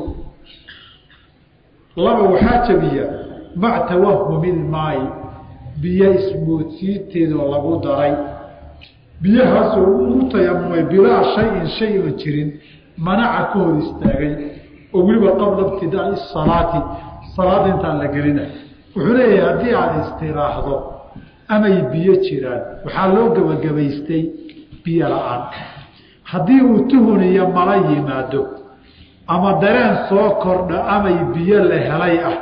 laba waxaa jebiya mac tawahumi lmaayi biyo ismoodsiinteedoo lagu daray biyahaasoo uu tayamumay bilaa shayin shay oon jirin manaca ka hor istaagay oo weliba qabla ibtidaai salaati salaada intaan la gelina wuxuu leeyahay haddii aad istiraaxdo amay biyo jiraan waxaa loo gebagabaystay biyo la-aan haddii uu tuhun iyo mala yimaado ama dareen soo kordha amay biyo la helay ah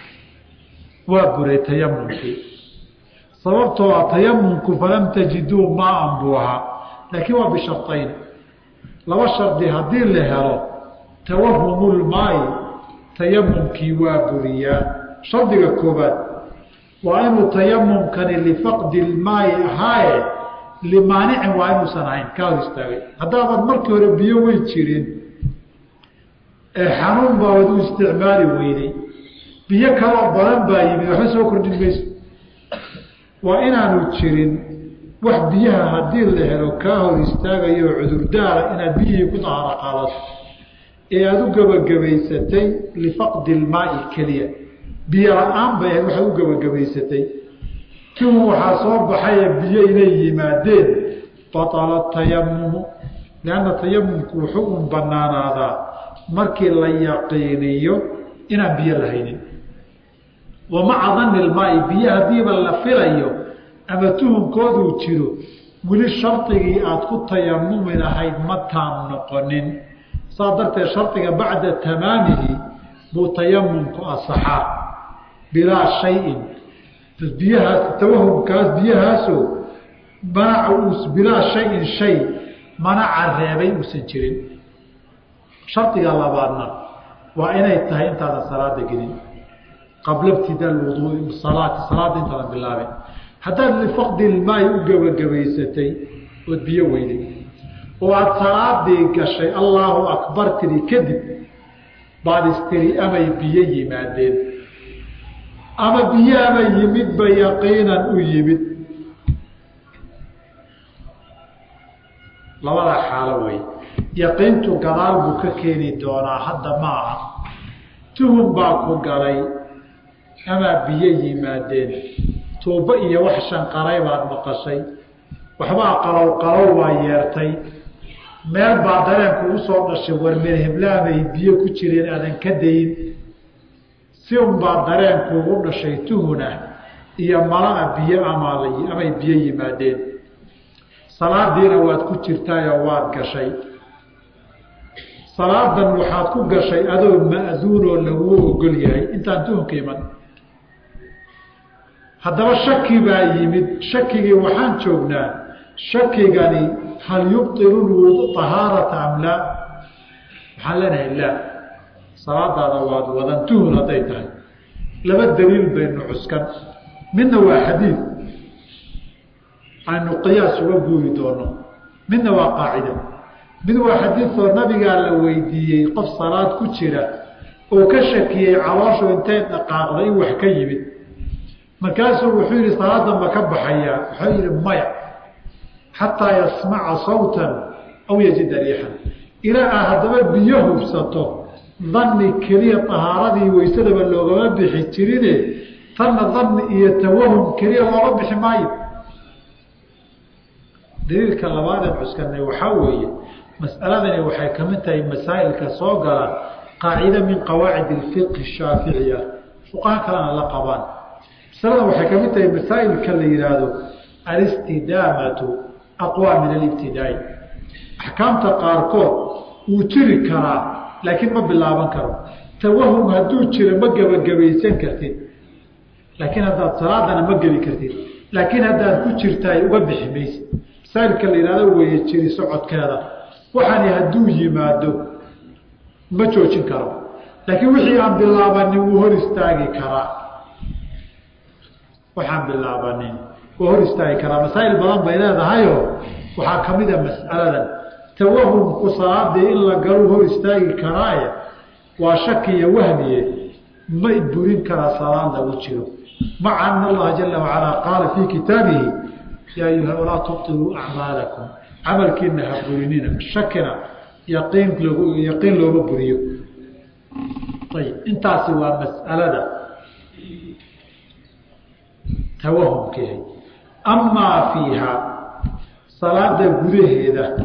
waa buray tayamumkii sababtoo a tayamumku falam tajiduu maaan buu ahaa laakiin waa bishartayn laba shardi haddii la helo tawahumulmaayi tayamumkii waa buriyaa shardiga koobaad waa inuu tayamumkani lifaqdi lmaayi ahaaye limaanicin waa inuusan ahayn ka hor istaagay haddaabaad markii hore biyo wey jirin ee xanuun baabad u isticmaali weyday biyo kaloo badan baa yimid waxba soo kordhin mayso waa inaanu jirin wax biyaha haddii la helo kaa hor istaagayo cudurdaara inaad biyihii ku dahaaro qaadato ee aada u gebagabaysatay lifaqdi ilmaai keliya biyo la-aan bay ahayd waxaad u gebagabaysatay kiun waxaa soo baxaye biyo inay yimaadeen batala tayamumu lianna tayamumku wuxuu un banaanaadaa markii la yaqiiniyo inaan biyo lahaynin wa maca danni ilmaai biyo haddiiba la filayo ama tuhunkooduu jiro weli shardigii aada ku tayamumi lahayd ma taam noqonin saa darteed shardiga bacda tamaamihi buu tayamumku asaxaa bilaa shayin biyahaas tawahumkaas biyahaasoo manaca bilaa shayin shay manaca reebay uusan jirin shardiga labaadna waa inay tahay intaadan salaada gelin qabla ibtidaa wuduui salaati salaada intaadan bilaabin haddaad lifaqdi ilmaayi u gebagabaysatay ood biyo weyday oo aada salaadii gashay allaahu akbar tiri kadib baad istiri amay biyo yimaadeen ama biyaaba yimidba yaqiinan u yimid labada xaalo wey yaqiintu gadaal buu ka keeni doonaa hadda ma aha tuhum baa ku galay amaa biyo yimaadeen tuubo iyo wax shanqaray baad maqashay waxbaa qalow qalow waa yeertay meel baa dareenku u soo dhashay warmeel heblaabay biyo ku jireen aadan ka dayin si unbaa dareenkuugu dhashay tuhuna iyo malaa biyo amal amay biyo yimaadeen salaadiina waad ku jirtaayoo waad gashay salaadan waxaad ku gashay adoo ma'duunoo laguu ogol yahay intaan tuhunka iman haddaba shaki baa yimid shakigii waxaan joognaa shakigani hal yubطilu طahaarata am laa waxaan leenahay laa salaadaada waad wadan tuhun hadday tahay laba daliil baynu cuskan midna waa xadiid aynu qiyaas uga guuri doono midna waa qaacida mid waa xadiidoo nabigaa la weydiiyey qof salaad ku jira oo ka shakiyey calooshu intay dhaqaaqda in wax ka yimid markaasuu wuxuu yihi salaadan ma ka baxayaa wuxuu yihi maya xataa yasmaca sawtan aw yajida riixan ilaa aa haddaba biyo hubsato danni keliya tahaaradii waysadaba loogama bixi jirine tanna danni iyo tawahum keliya looga bixi maayo daliilka labaadeen cuskanay waxaa weeye mas'aladani waxay ka mid tahay masaa'ilka soo gala qaacida min qawaacid ilfiqhi shaaficiya fuqaha kalena la qabaan masalada waxay ka mid tahay masaa'ilka la yihaahdo alistidaamatu aqwa min alibtidaai axkaamta qaarkood wuu jiri karaa laakiin ma bilaaban karo tawahum hadduu jiro ma gebagabaysan kartid laakiin haddaad salaadana ma geli kartid laakiin haddaad ku jirtaay uga bixi maysid masaa'ilka la yihahdo weeye jiri socodkeeda waxaani hadduu yimaado ma joojin karo laakiin wixii aan bilaabanin wuu hor istaagi karaa waxaan bilaabanin wuu hor istaagi karaa masaa'il badan bay leedahayoo waxaa ka mid a mas'aladan tawahumku salaadii in la galu hor istaagi karaaye waa shakiya wahmiye ma burin karaa salaad lagu jiro maca ana allaha jala wacalaa qaala fii kitaabihi yaa ayuha walaa tubtiluu acmaalakum camalkiina ha burinina shakina yaqiin log yaqiin looma buriyo ayib intaasi waa mas'alada tawahumkeeda amaa fiiha salaada gudaheeda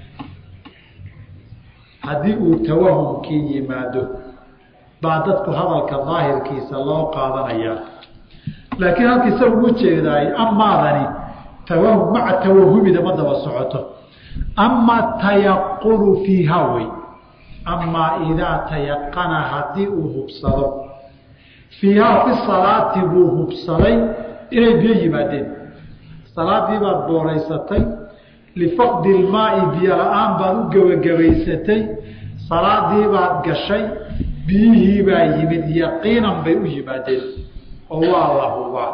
haddii uu tawahumkii yimaado baa dadku hadalka daahirkiisa loo qaadanayaa laakiin halka isaga u jeedaay amaadani tawahum maca tawahumida ma daba socoto ama tayaqunu fiiha wey amaa idaa tayaqana haddii uu hubsado fiihaa fi salaati buu hubsaday inay biyo yimaadeen salaadii baad booraysatay lifaqdi ilmaai biyo la-aan baad u gebagabaysatay salaadii baad gashay biyihii baa yimid yaqiinan bay u yimaadeen oo waa la hubaa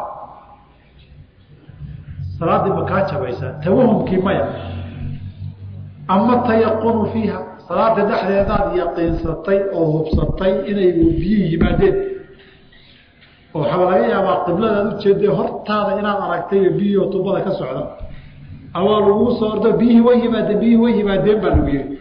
salaaddii ma kaa jabaysaa tawahumkii maya ama tayaqunu fiiha salaada dhexdeedaad yaqiinsatay oo hubsatay inay biyihii yimaadeen oo waxaa laga yaabaa qibladaad ujeedee hortaada inaad aragtay biyihio tubada ka socda awaa laguu soo ordo biyihii way yimaadeen biyihii way yimaadeen baa lagu yihi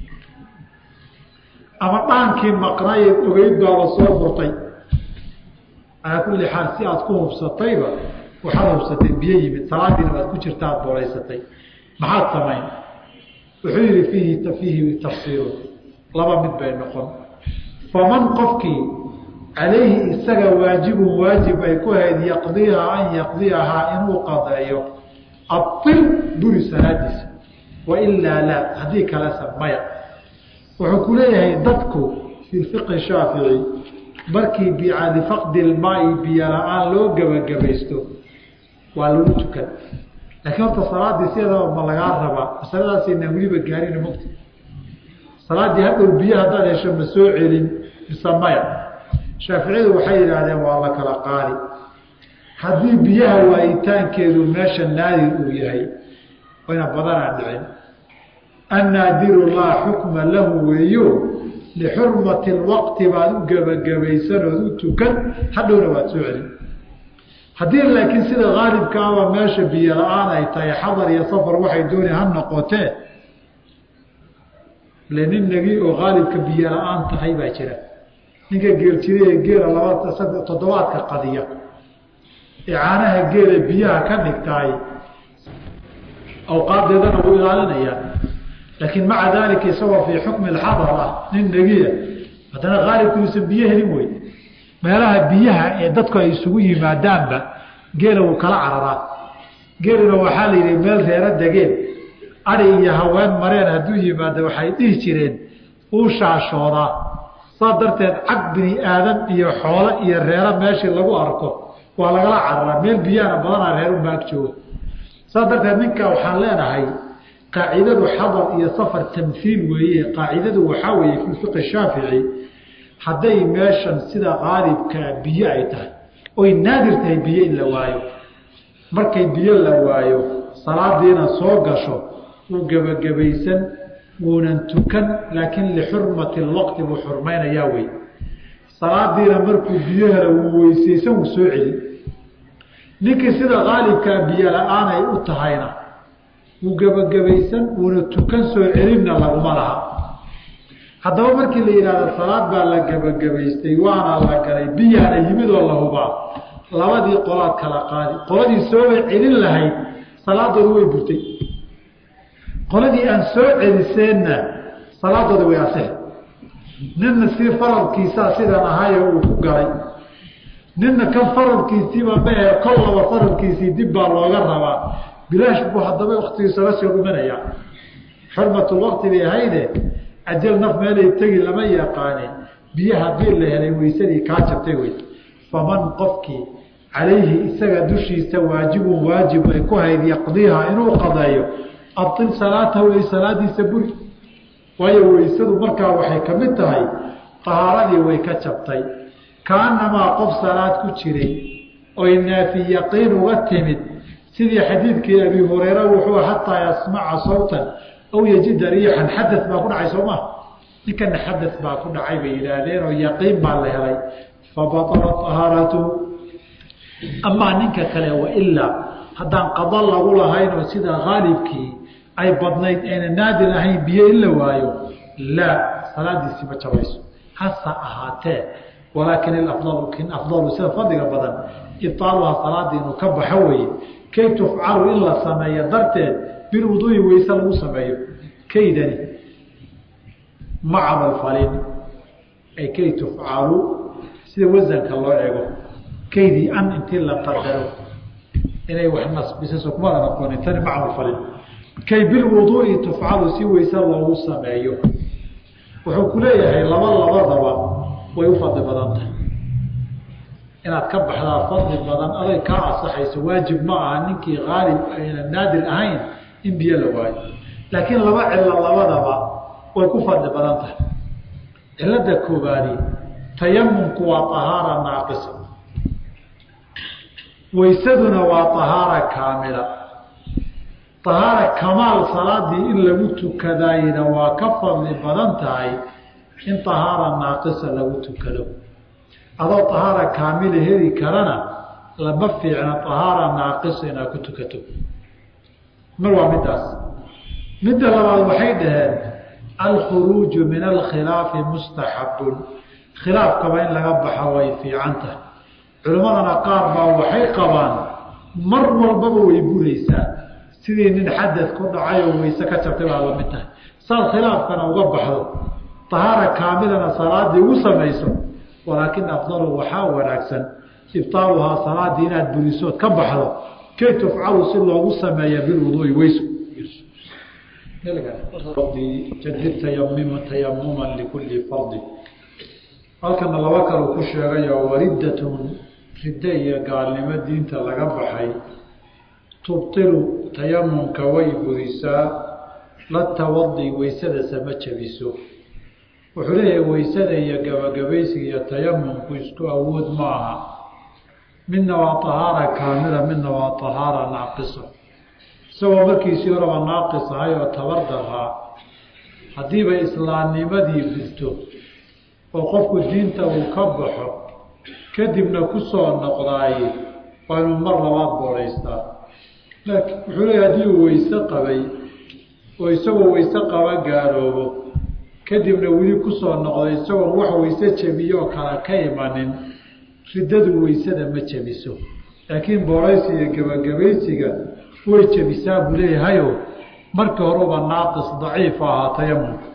ama dhaankii maqnaayeed ogeyd baaba soo furtay calaa kulli xaal si aad ku hubsatayba waxaad hubsatay biyo yimid salaadiina waad ku jirta aad booraysatay maxaad samayn wuxuu yihi fiihi fiihi tafsiiru laba mid bay noqon faman qofkii calayhi isaga waajibun waajib ay ku hayd yaqdiiha an yaqdiyahaa inuu qadeeyo abtil buri salaadiisa wailaa laa haddii kalesa maya wuxuu ku leeyahay dadku fii fiqhi shaafici markii bicalifaqdi ilmaai biyo la-aan loo gebagabaysto waa lagu tukan laakiin horta salaadii sideedaba ma lagaa rabaa masaladaasayna weliba gaarina mogta salaaddii hadhow biyo haddaad hesho ma soo celin mise maya shaaficiyadu waxay yidhaahdeen waa la kala qaadi haddii biyaha waayitaankeedu meesha naadir uu yahay wayna badanaa dhicin annaadiru laa xukma lahu weeyo lixurmati lwaqti baad u gebagabaysanood u tukan hadhowna waad soo celin haddii laakiin sida haalibkaaba meesha biyo la-aan ay tahay xadar iyo safar waxay dooni ha noqotee le nin nagi oo haalibka biyo la-aan tahay baa jira ninka geeljire ee geela laba toddobaadka qadiya ee caanaha geela biyaha ka dhigtaay awqaadeedana wuu ilaalinayaa laakiin maca daalika isagoo fii xukmi alxadar ah nin negiya haddana haalibku uusan biyo helin wey meelaha biyaha ee dadku ay isugu yimaadaanba geela wuu kala cararaa geelina waxaa la yidhi meel reero degeen adi iyo haween mareen hadduu yimaado waxay dhihi jireen uu shaashoodaa saas darteed cag bini aadan iyo xoolo iyo reero meeshii lagu arko waa lagala cararaa meel biyahana badanaa reer unba ag jooga saas darteed ninka waxaan leenahay qaacidadu xadar iyo safar tamhiil weeye qaacidadu waxaa weeye fi fiqi shaafici hadday meeshan sida qaalibkaa biyo ay tahay oy naadir tahay biyo in la waayo markay biyo la waayo salaadiina soo gasho wuu gebagabaysan wuunan tukan laakiin lixurmati lwaqti buu xurmaynayaa wey salaadiina markuu biyo hela wuu weysaysan wuu soo celi ninkii sida qaalibkaa biyo la-aan ay u tahayna wuu gebagabaysan wuuna tukan soo celinna laguma laha haddaba markii la yidhahdo salaad baa la gebagabaystay waana la galay biyaana yimid oo la hubaa labadii qolaad kala qaadi qoladii sooba celin lahayd salaadooda way burtay qoladii aan soo celiseenna salaadooda way asix ninna si faradkiisaa sidan ahayo uu ku galay ninna kan faradkiisiiba mahe kol laba faradkiisii dib baa looga rabaa bilaash buu haddaba waktigiisala soo dhumanayaa xurmatulwaqti bay ahayde ajal naf meelay tegi lama yaqaane biyo haddii la helay weysadii kaa jabtay wey faman qofkii calayhi isaga dushiisa waajibun waajib ay ku hayd yaqdiiha inuu qadeeyo abtil salaatahu ay salaadiisa buri waayo weysadu markaa waxay ka mid tahay tahaaradii way ka jabtay kaanamaa qof salaad ku jiray oy naafi yaqiin uga timid sidii xadiidkii abi hureyra wuxuu xataa yasmaca sawtan aw yajida riixan xadad baa ku dhacay soo maa ninkana xadad baa ku dhacay bay yidhaahdeen oo yaqiin baa la helay fabatalat tahaaratuhu amaa ninka kale wailaa haddaan qada lagu lahayn oo sida haalibkii ay badnayd ayna naadir ahayn biyo in la waayo laa salaadiisii ma jabayso hasa ahaatee walaakin ilafdalu kin afdalu sida fadliga badan ibtaaluhaa salaadii inuu ka baxo weeye kay tufcalu in la sameeyo darteed bilwuduui weyse lagu sameeyo kaydani ma camalfalin ay kay tufcalu sida wasanka loo eego kaydii an intii la qadaro inay wax nasbisaso kumada noqonin tani ma camalfalin kay bilwuduui tufcalu si weyse loogu sameeyo wuxuu ku leeyahay laba labadaba way u fadli badan tahay inaad ka baxdaa fadli badan aday kaa asaxayso waajib ma aha ninkii haalib ayna naadir ahayn in biyo la waayo laakiin laba cilo labadaba way ku fadli badan tahay cilada koobaadi tayamumku waa ahaara naaqisa weysaduna waa ahaara kaamila ahaara kamaal salaadii in lagu tukadaayna waa ka fadli badan tahay in ahaara naaqisa lagu tukado adoo ahaara kaamila heli karana lama fiicna ahaara naaqisa inaad ku tukato mar waa midaas midda labaad waxay dhaheen alkhuruuju min alkhilaafi mustaxabun khilaafkaba in laga baxo way fiican tahay culimmadana qaar baa waxay qabaan mar walbaba way buraysaa sidii nin xadad ku dhacay oo weyse ka jabtay baa lamid tahay saad khilaafkana uga baxdo tahaara kaamilana salaadii ugu samayso walaakin afdalu waxaa wanaagsan ibtaaluhaa salaadii inaad burisood ka baxdo kay tufcalu si loogu sameeya bilwuduui weyso jadid tayamima tayamuman likulli fardi halkana laba kalu ku sheegayo wariddatun ridde iyo gaalnimo diinta laga baxay tubtilu tayamumka way burisaa la tawadi weysadase ma jabiso wuxuu leeyahay weysada iyo gabagabaysiga iyo tayamumku isku awood ma aha midna waa tahaara kaamila midna waa tahaara naaqisa isagoo markiisii horaba naaqis ahay oo tabar daraa haddiiba islaamnimadii gurto oo qofku diinta uu ka baxo kadibna ku soo noqdaaye waa inuu mar labaad boodaystaa laakiin wuxuu leeya haddii uu weyse qabay oo isagoo weyse qaba gaaloobo kadibna weli kusoo noqday isagoon wax weyse jebiyoo kale ka imanin riddadu weysada ma jebiso laakiin booraysiga gebagabaysiga way jebisaa buu leeyahayo markii horuba naaqis daciif ahaa tayamumka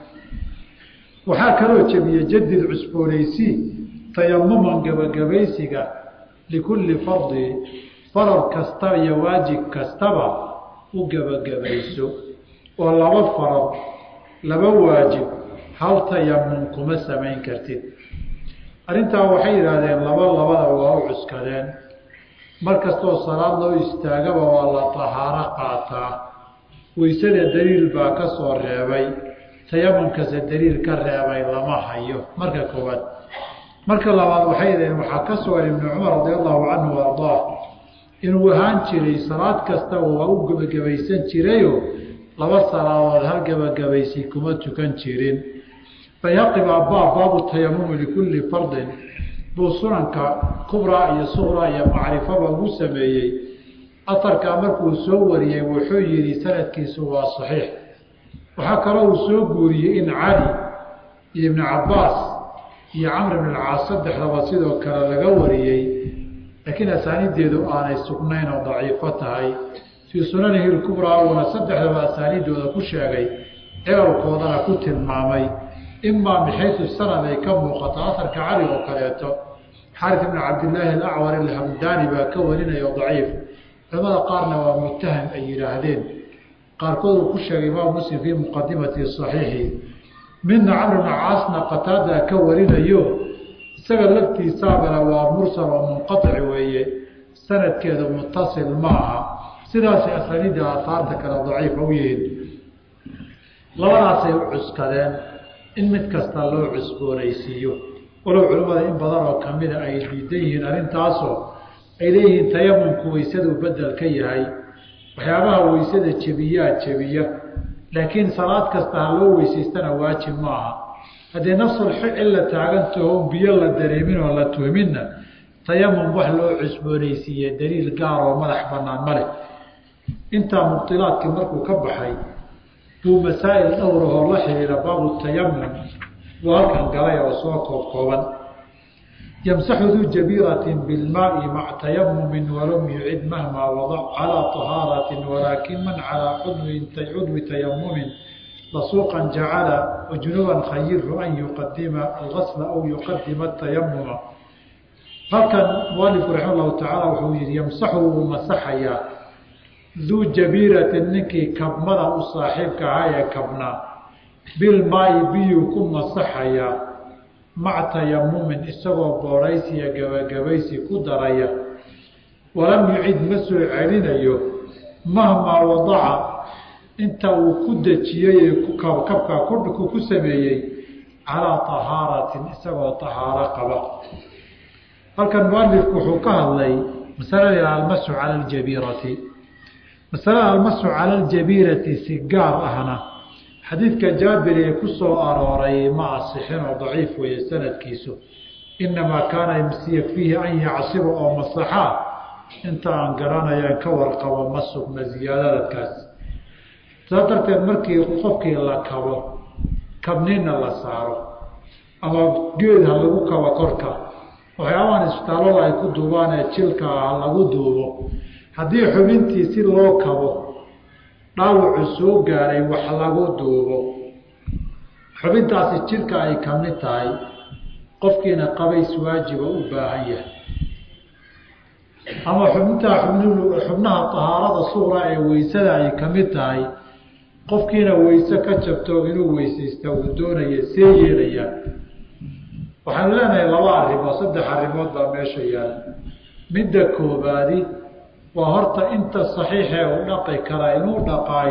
waxaa kaloo jebiya jadid cusboonaysi tayamuman gebagabaysiga likulli fardi farar kasta iyo waajib kastaba u gebagabayso oo laba farad laba waajib hal tayamum kuma samayn kartid arrintaa waxay yidhaahdeen laba labada waa u cuskadeen mar kastoo salaad loo istaagaba waa la tahaaro qaataa weysada daliil baa ka soo reebay tayamumkase daliil ka reebay lama hayo marka koowaad marka labaad waxay yidhahdeen waxaa ka sugan ibnu cumar radi allahu canhu wa ardaah inuu ahaan jiray salaad kastaba waa u gebagabaysan jirayo laba salaadood hal gebagabaysi kuma tukan jirin bayhaqi baa baab baabu tayamumi likulli fardin buu sunanka kubraa iyo suqraa iyo macrifaba ugu sameeyey atarkaa markuu soo wariyey wuxuu yidhi sanadkiisu waa saxiix waxaa kaloo uu soo guuriyey in cali iyo ibnu cabbaas iyo camr ibn alcaas saddexdaba sidoo kale laga wariyey laakiin asaaniiddeedu aanay sugnayn oo daciifo tahay fii sunanihi lkubraa uuna saddexdaba asaaniiddooda ku sheegay ceelkoodana ku tilmaamay imaa bixaytu sanad ay ka muuqato aharka cali oo kaleeto xaris ibn cabdillaahi alacwar alhamdaani baa ka warinaya daciif culamada qaarna waa mutaham ay yidhaahdeen qaarkood uu ku sheegay imaam muslim fii muqadimati saxiixi midna camr ibna caasna qataadaa ka warinayo isaga laftiisaabana waa mursal oo munqaطic weeye sanadkeedu mutasil ma aha sidaasay asaniidda aataarta kale daciifa u yihiin labadaasay u cuskadeen in mid kasta loo cusboonaysiiyo walow culimmada in badan oo kamida ay diidan yihiin arrintaasoo ay leeyihiin tayamumku weysaduu bedel ka yahay waxyaabaha weysada jebiyaa jebiya laakiin salaad kasta ha loo weysaystana waajib ma aha haddii nafsul cilla taagantaho biyo la dareemin oo la tuhminna tayamum wax loo cusboonaysiiye daliil gaar oo madax banaan ma leh intaa mubtilaadkii markuu ka baxay buu masaa'il dhowrahoo la xiriira baabu tayamum buu halkan galay oo soo koob kooban yamsaxu duu jabiiratin bilmaai maca tayamumin walam yucid mahmaa wadac calaa tahaaratin walaakin man calaa cudwi tayamumin lasuuqan jacala wajunuban khayiru an yuqadima algasla aw yuqadima atayamuma halkan mualifku raxima llahu tacaala wuxuu yihi yamsaxu wuu masaxayaa duu jabiiratin ninkii kabmada u saaxiibka ahaa ee kabnaa bilmaayi biyuu ku masaxayaa maca tayamumin isagoo booraysiya gabagabaysi ku daraya walam yucid ma soo celinayo mahmaa wadaca inta uu ku dejiyey ee kabka ku sameeyey calaa tahaaratin isagoo tahaaro qaba halkan mualifku wuxuu ka hadlay masalada almasu cala aljabiirati masalada almasu cala aljabiirati si gaar ahna xadiidka jaabir ee ku soo arooray ma asixin oo daciif weeye sanadkiisu inamaa kaana yakfiihi an yacsiba oo masaxaa inta aan garanayaan ka warqabo ma sugna ziyaadadadkaas saas darteed markii qofkii la kabo kabnina la saaro ama geed ha lagu kabo korka waxyaabahan isbitaallada ay ku duubaan ee jilka ah lagu duubo haddii xubintii si loo kabo dhaawacu soo gaaray wax lagu duubo xubintaasi jidhka ay ka mid tahay qofkiina qabays waajiba u baahan yahay ama xubintaa xubnaha tahaarada suura ee weysada ay ka mid tahay qofkiina weyse ka jabto inuu weysaysta uu doonaya see yeelayaa waxaanu leenahay laba arrimood saddex arrimood baa meesha yaala midda koobaadi waa horta inta saxiixee uu dhaqi karaa inuu dhaqaay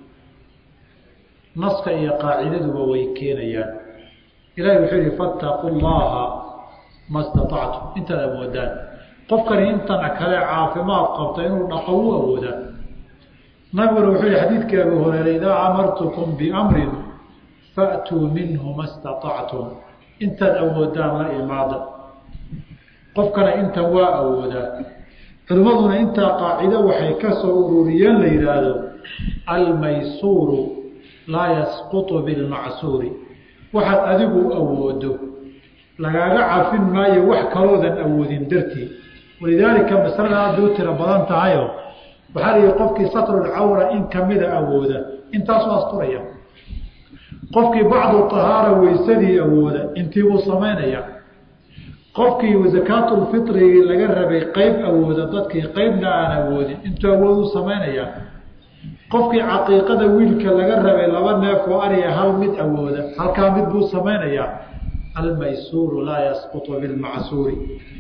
naska iyo qaacidaduba way keenayaan ilahi wuxuu yihi fattaqu llaha ma staطactum intaad awoodaan qofkani intana kale caafimaad qabta inuu dhaqo u awoodaa nabiguna wuxuu yihi xadiidkii abu hureyre idaa amartukum biamrin fa'tuu minhu ma staطactum intaad awoodaan la imaada qofkana intan waa awoodaa culimmaduna intaa qaacido waxay ka soo ururiyeen la yidhaahdo almaysuuru laa yasqutu bilmacsuuri waxaad adigu awoodo lagaaga cafin maayo wax kaloodan awoodin dartii walidaalika masalada aada u tiro badan tahayo waxaa la yihi qofkii satrulcawra in kamida awooda intaasuu asturaya qofkii bacdu tahaara weysadii awooda intii buu samaynaya qofkii zakaatulfitrigii laga rabay qeyb awooda dadkii qeybna aan awoodin intuu awood u samaynaya qofkii caqiiqada wiilka laga rabay laba neef oo ariya hal mid awooda halkaa mid buu samaynayaa almaysuuru laa yasqutu bilmacsuuri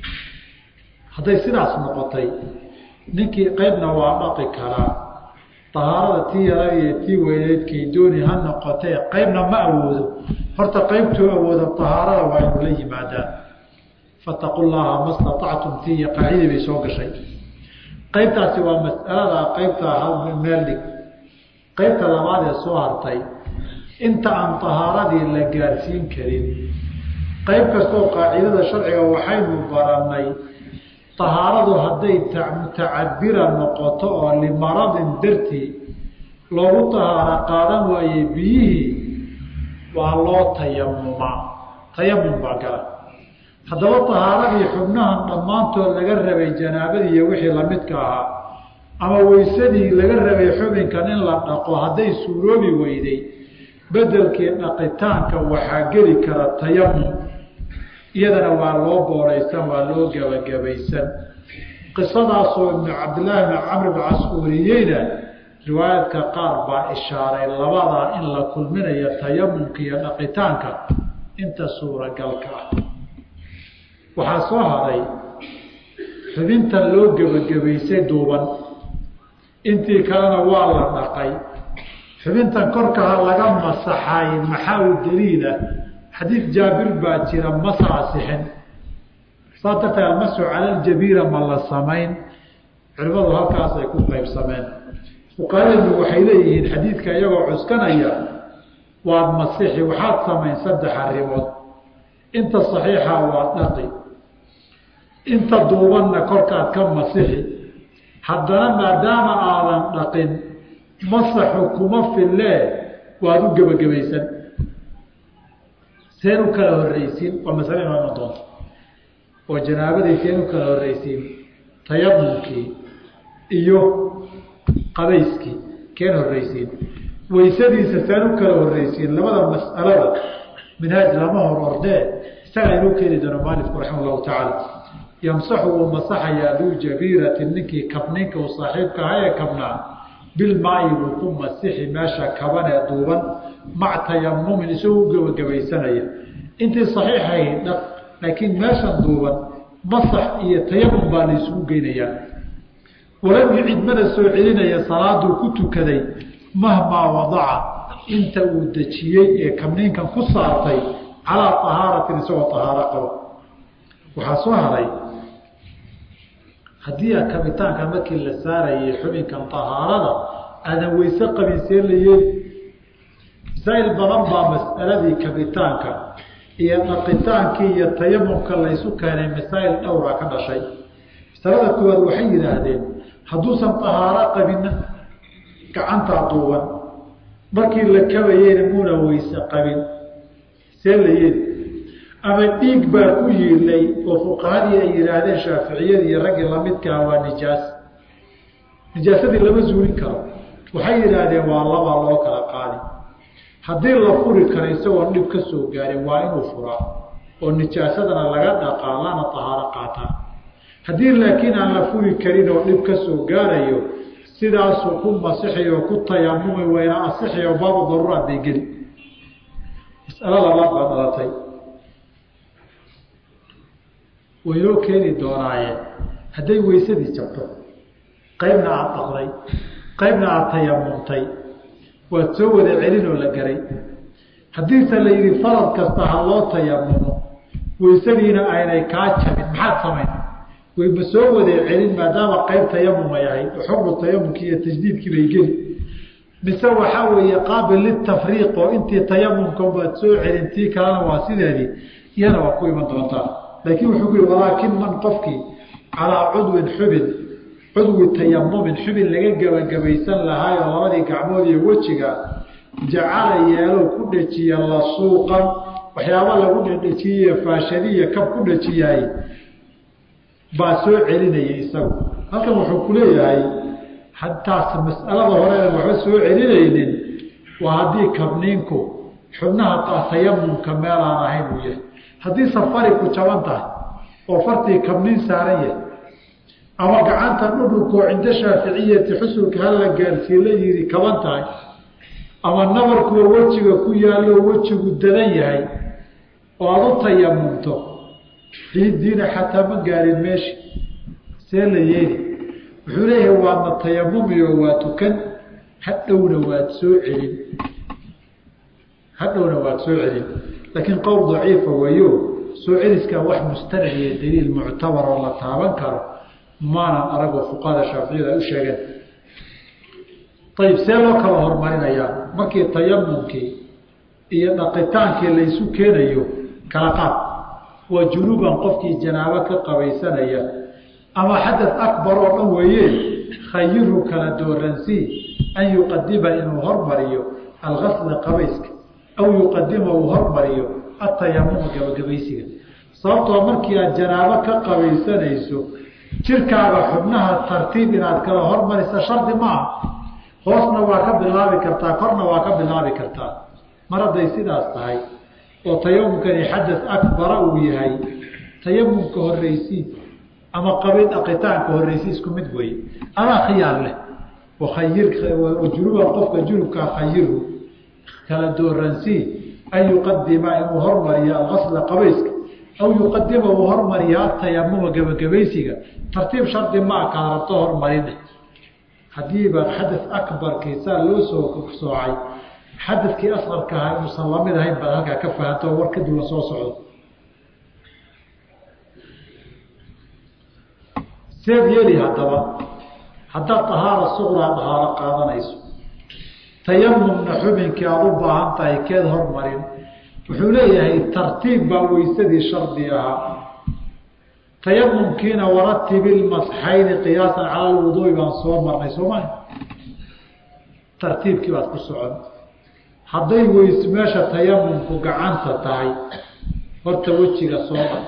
hadday sidaas noqotay ninkii qeybna waa dhaqi karaa tahaarada tii yara iyo tii weyneydkay dooni ha noqotee qeybna ma awoodo horta qeybtuu awooda tahaarada waa inu la yimaadaan fataqu llaha ma staactum tii iyo qaacidii bay soo gashay qeybtaasi waa mas'alada qeybta meel dhig qeybta labaad ee soo hartay inta aan tahaaradii la gaarsiin karin qeyb kastoo qaacidada sharciga waxaynu barannay tahaaradu hadday mutacabira noqoto oo limaradin dartii loogu tahaaro qaadan waaye biyihii waa loo tayamumaa tayamum baa gala haddaba tahaaradii xubnahan dhammaantood laga rabay janaabadii iyo wixii lamidka ahaa ama weysadii laga rabay xubinkan in la dhaqo hadday suuroobi weyday bedelkii dhaqitaanka waxaa geli kara tayamum iyadana waa loo booraysan waa loo gebagabaysan qisadaasoo ibnu cabdillaahi bn camr bn cas wariyeyna riwaayadka qaar baa ishaaray labadaa in la kulminayo tayamumka iyo dhaqitaanka inta suuragalka ah waxaa soo haray xubintan loo gebagabaysay duuban intii kalena waa la dhaqay xubintan korkaha laga masaxay maxaa u daliila xadiid jaabir baa jira masa asixin saa darteed almasu cala aljabiira ma la samayn culimadu halkaas ay ku qaybsameen fuqahadeennu waxay leeyihiin xadiidka iyagoo cuskanaya waad masixi waxaad samayn saddex arrimood inta saxiixa waa dhaqi inta duubanna korkaad ka masixi haddana maadaama aadan dhaqin masaxu kuma fillee waad u gebagabaysan seen u kala horreysiin waa masale imaama doonta oo janaabadii seen u kala horreysiin tayamumkii iyo qabayskii keen horreysiin waysadiisa seen u kala horreysiin labada mas'alada minhaaj lama hor ordee isagaa inuu keeni doono maalifku raxima allahu tacaala yamsaxu wuu masaxayaa duu jabiirati ninkii kabninka uu saaxiibka aha ee kabnaa bilmaayi buu ku masixi meesha kaban ee duuban mac tayamumin isagoo u gebagabaysanaya intii saxiixahayd dhaq laakiin meeshan duuban masax iyo tayamum baa la isugu geynayaa walam yucid mana soo celinaya salaaduu ku tukaday mahmaa wadaca inta uu dejiyey ee kabniinkan ku saartay calaa tahaaratin isagoo tahaaro qabo waxaa soo haray haddii a kabitaanka markii la saarayay xubinkan tahaarada aadan weyse qabin see la yeeli masaa'il badan baa mas'aladii kabitaanka iyo dhaqitaankii iyo tayamumka laysu keenay masaa'il dhowra ka dhashay masalada koowaad waxay yidhaahdeen hadduusan tahaaro qabinna gacantaa duuban markii la kabayeyna muuna weyse qabin see la yeeli ama dhiig baa ku yiilay oo fuqahadii ay yidhaahdeen shaaficiyadii iyo raggii lamidkaa waa nijaas nijaasadii lama zuulin karo waxay yidhaahdeen waa laba loo kala qaadi haddii la furi karo isagoon dhib ka soo gaarin waa inuu furaa oo nijaasadana laga dhaqaa lana tahaaro qaataa haddii laakiin aan la furi karin oo dhib ka soo gaarayo sidaasuu ku masixi oo ku tayamumi wayna asixi oo baabu daruuraad bay geli mas'alo labaad baa dhalatay waynoo keeni doonaaye hadday weysadii jabto qaybna aada dhaqday qaybna aada tayamumtay waad soo wada celin oo la garay haddiise la yidhi farad kasta ha loo tayamumo weysadiina aynay kaa jabin maxaad samayn wayma soo wada celin maadaama qayb tayamum ay ahayd oo xukmu tayamumkii iyo tajdiidkii bay geli mise waxaa weeye qaabil litafriiq oo intii tayamumka waad soo celin tii kalena waa sideedii iyana waa ku iman doontaa laakiin wuxuu ku yihi walaakin man qofkii calaa cudwin xubin cudwi tayamumin xubin laga gebagabaysan lahaayoo labadii gacmood iyo wejiga jacala yeelo ku dhejiya lasuuqan waxyaaba lagu dhedhejiyey faashadiya kab ku dhejiyaay baa soo celinaya isagu halkan wuxuu ku leeyahay hataas mas'alada hore waxba soo celinaynin waa haddii kabniinku xubnaha tayamumka meel aan ahayn uu yahay haddii safari ku jaban tahay oo fartii kabniin saaran yahay ama gacanta dhudhunkoo cinda shaaficiyati xusulka hala gaarsii la yidhi kaban tahay ama nabarkuwa wejiga ku yaallo wejigu dadan yahay oo aada u tayamumto ciiddiina xataa ma gaarin meeshi see la yeeli wuxuu leeyahay waadna tayamumiyo waa tukan hadhowna waad soo celin hadhowna waad soo celin laakiin qowl daciifa weeyo soo celiskaa wax mustanad iyo daliil muctabar oo la taaban karo maanan aragoo fuqahada shaaficiyada ay u sheegeen ayib see loo kala horumarinayaa markii tayamumkii iyo dhaqitaankii laysu keenayo kala qaad waa junuuban qofkii janaabo ka qabaysanaya ama xadad akbar oo dhan weeye khayirhu kala dooransii an yuqadima inuu hormariyo algasla qabayska aw yuqadima uu hormariyo atayamuma gabagabaysiga sababtoo markii aad janaabo ka qabaysanayso jirkaaga xubnaha tartiib inaad kala hormarisa shardi maaha hoosna waa ka bilaabi kartaa korna waa ka bilaabi kartaa mar hadday sidaas tahay oo tayamumkani xadad akbara uu yahay tayamumka horreysii ama qabi dhaqitaanka horreysii isku mid weeye adaa khiyaar leh wakhayir junuban qofka junubkaa khayirhu kala dooransii an yuqadima inuu hormariyo algasla qabayska aw yuqadima uu hormariyo atayamuma gebagabaysiga tartiib shardi maa kala rabto hormarine haddiiba xadad akbarkii saa loo soo soocay xadadkii asqarka ahaa inuusan lamid ahayn baad halkaa ka fahanto oo war kadib la soo socdo seed yeeli haddaba haddaad dahaara suqraa dahaaro qaadanayso tayamumna xubinkii aada u baahan tahay keed hormarin wuxuu leeyahay tartiib baa weysadii shardi ahaa tayamumkiina waratibi lmasxayni qiyaasan cala lwuduui baan soo marnay sooma tartiibkii baad ku socon hadday weys meesha tayamumku gacanta tahay horta wejiga soo dhaq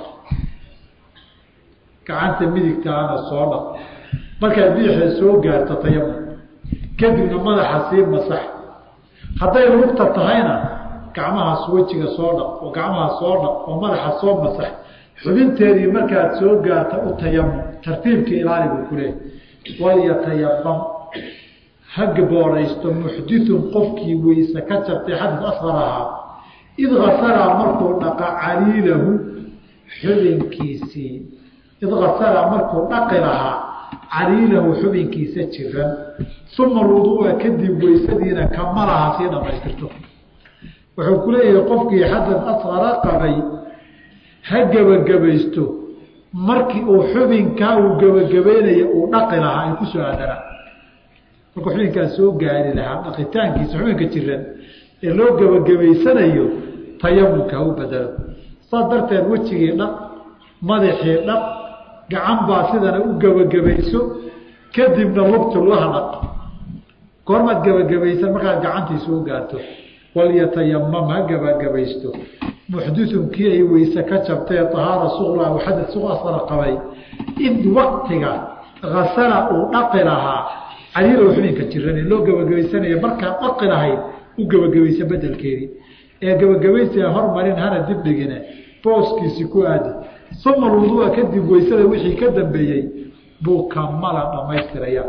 gacanta midigtaana soo dhaq markaad bidixda soo gaarto tayamum kadibna madaxa sii masax hadday lugta tahayna gacmahaas wejiga soo dhaq oo gacmaha soo dhaq oo madaxa soo masax xubinteedii markaad soo gaarta u tayamum tartiibkii ilaali buu ku leehay walyatayamam ha gabooraysto muxdithun qofkii weyse ka jabtay xadis asqar ahaa id kasala markuu dhaqa caliilahu xubinkiisii id kasala markuu dhaqi lahaa caliilahu xubinkiisa jiran uma lwuduua kadib weysadiina kamalaha sii dhamaystirto wuxuu ku leeyahay qofkii xadad asqara qabay ha gebagabaysto markii uu xubinkaa uu gebagabeynaya uu dhaqi lahaa ay kusoo aadanaa markuu xubinkaa soo gaari lahaa dhaqitaankiisa xubinka jiran ee loo gebagabaysanayo tayamumka ha u bedelo saas darteed wejigii dhaq madaxii dhaq gacan baa sidana u gebagabayso kadibna lugtu laha dhaq goormaad gebagabaysan markaad gacantii soo gaarto walyatayamam ha gebagabaysto muxdithun kii ay weyse ka jabtee ahaara suqra aw xadad suqasara qabay id waktiga kasala uu dhaqi lahaa caliilow xubinka jiran ee loo gebagabaysanaya markaad dhaqi lahayd u gebagabaysa bedelkeedii ee gebagabaysiga hormarin hana dibdhigine booskiisi ku aadi uma lwudua kadib weysada wixii ka dambeeyey buu kamala dhamaystiraya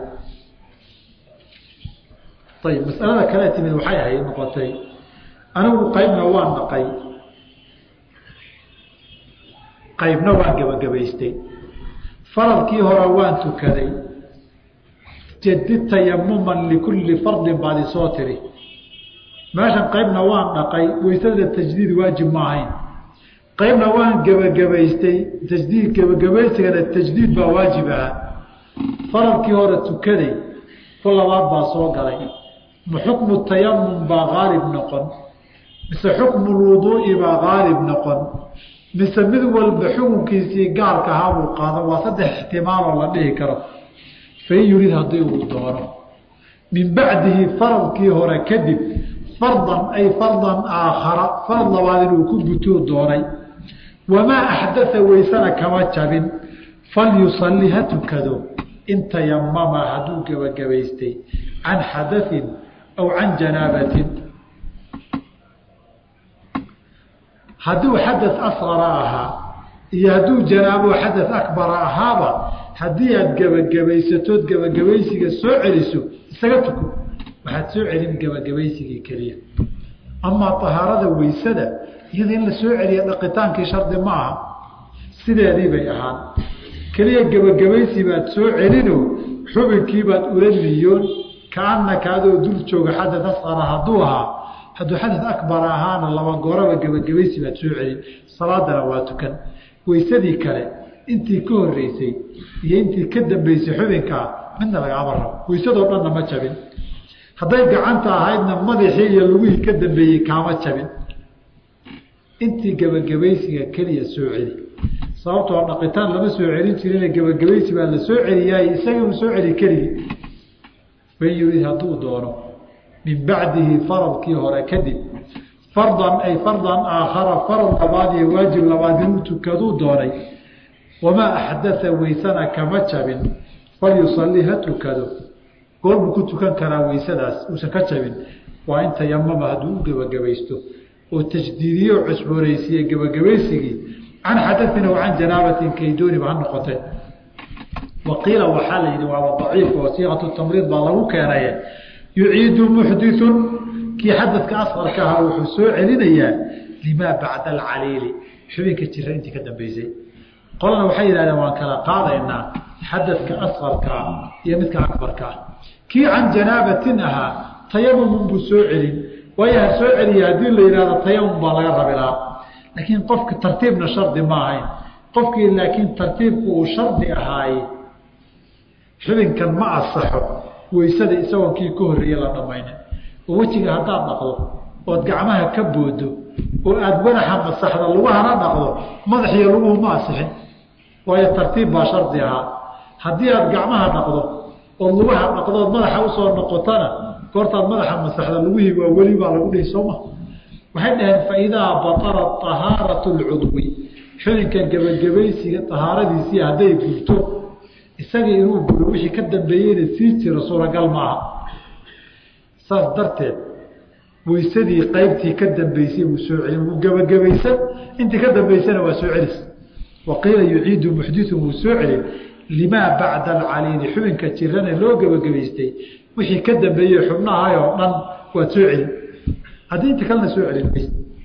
ayib masalada kale timid waxay ahayd noqotay anigu qaybna waan dhaqay qaybna waan gebagabaystay faradkii hore waan tukaday jadid tayamuman likulli fardin baad isoo tiri meeshan qaybna waan dhaqay weysada tajdiid waajib ma ahayn qaybna waan gebagabaystay tajdiid gebagabaysigana tajdiid baa waajib ahaa faradkii hore tukaday ku labaad baa soo galay ma xukmu tayamum baa qaalib noqon mise xukmu lwuduu'i baa qaalib noqon mise mid walba xukunkiisii gaarka ahaa buu qaadan waa saddex ixtimaaloo la dhihi karo fain yurid haddii uu doono min bacdihi faradkii hore kadib fardan ay fardan aakhara farad labaad inuu ku gutuu doonay wamaa axdaa weysana kama jabin falyusalli ha tukado in tayamama hadduu gebagabaystay can xadain aw can janaabatin hadduu xadat asqara ahaa iyo hadduu janaabo xadat akbara ahaaba haddii aad gebagabaysatood gebagabaysiga soo celiso isaga tuko waxaad soo celin gebagabaysigii keliya amaa ahaarada weysada iyada in la soo celiya dhaqitaankii shardi ma aha sideedii bay ahaan keliya gebagabaysi baad soo celino xubinkiibaad ula niyoon kaanaka adoo dul jooga xadad asqara hadduu ahaa hadduu xadad akbar ahaana laba gooraba gebagabaysi baad soo celin salaadana waa tukan weysadii kale intii ka horeysay iyo intii ka dambeysay xubinkaa midna lagama rabo weysadoo dhanna ma jabin hadday gacanta ahaydna madaxii iyo lugihii ka dambeeyey kaama jabin intii gebagabaysiga keliya soo celi sababtoo dhaqitaan lama soo celin jirin gebagabaysi baa la soo celiyaay isaga uu soo celi keligii fain yurid hadduu doono min bacdihi faradkii hore kadib fardan ay fardan aakhara farad labaad iyo waajib labaad inuu tukaduu doonay wamaa axdaa weysana kama jabin falyusalli ha tukado goorbuu ku tukan karaa weysadaas uusan ka jabin waa in tayamama hadduu u gebagabaysto oo tajdiidiyo o cusboonaysiiye gebagabaysigii can xadain aw can janaabatin kaydooniba ha noqote waqiila waxaa la yidhi waaba daciif oo siiqatu tamriid baa lagu keenaye yuciidu muxditun kii xadadka asqarka ahaa wuxuu soo celinayaa limaa bacda alcaliili xubinka jira intii ka dambeysay qolana waxay yidhahdeen waan kala qaadaynaa xadadka asqarkaa iyo midka akbarkaa kii can janaabatin ahaa tayamumun buu soo celin waayo ha soo celiya haddii la yidhahdo tayamum baa laga rabilaa laakiin qofka tartiibna shardi ma ahayn qofkii laakiin tartiibku uu shardi ahaaye xubinkan ma asaxo weysada isagoon kii ka horreeye la dhamaynin oo wejiga haddaad dhaqdo ood gacmaha ka boodo oo aada wanaxa masaxda lugahana dhaqdo madaxiyo luguhu ma asixin waayo tartiib baa shardi ahaa haddii aad gacmaha dhaqdo ood lugaha dhaqdood madaxa usoo noqotana goortaad madaxa masaxda lugihii waa weli baa lagu dhihi sooma waxay dhaheen faidaa batala ahaaratu lcudwi xubinka gebagabaysiga ahaaradiisii hadday gurto isagii inuu guro wixii ka dambeeyeyna sii jiro suuragal maaha saas darteed weysadii qaybtii ka dambeysay wuu soo celin wuu gebagabaysan intii ka dambeysana waa soo celis waqiila yuciidu muxditun wuu soo celin limaa bacda alcaliili xubinka jirane loo gebagabaystay wixii ka dambeeyey xubnahay oo dhan waad soo celin haddii inta kalena soo celin mays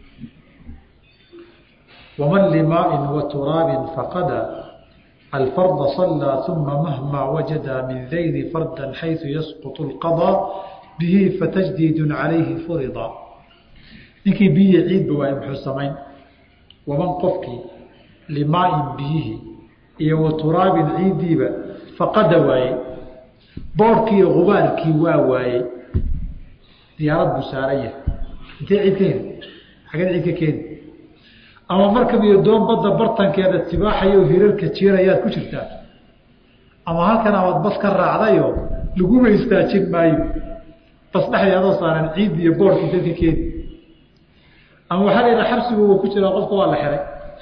waman limaain wa turaabin faqada alfarda صalىa uma mahma wajada min dayni farda xayثu yasqط اlqaضى bihi fatajdiid calayhi furida ninkii biyihi ciidba waay muxuu samayn waman qofkii limaain biyihii iyo wa turaabin ciiddiiba faqada waaye boorhkii iyo gubaarkii waa waayey diyaarad buu saaran yahay intee ciid ka heli xageed ciid ka keeni ama markab iyo doon badda bartankeeda tibaaxayo hirarka jiirayaad ku jirtaa ama halkan amaad bas ka raacdayo laguma istaajin maayo bas dhexdii adoo saaran ciid iyo boorhkii dadka keeni ama waxaa la yidhaha xabsigu uu ku jiraa qofka waa la xiray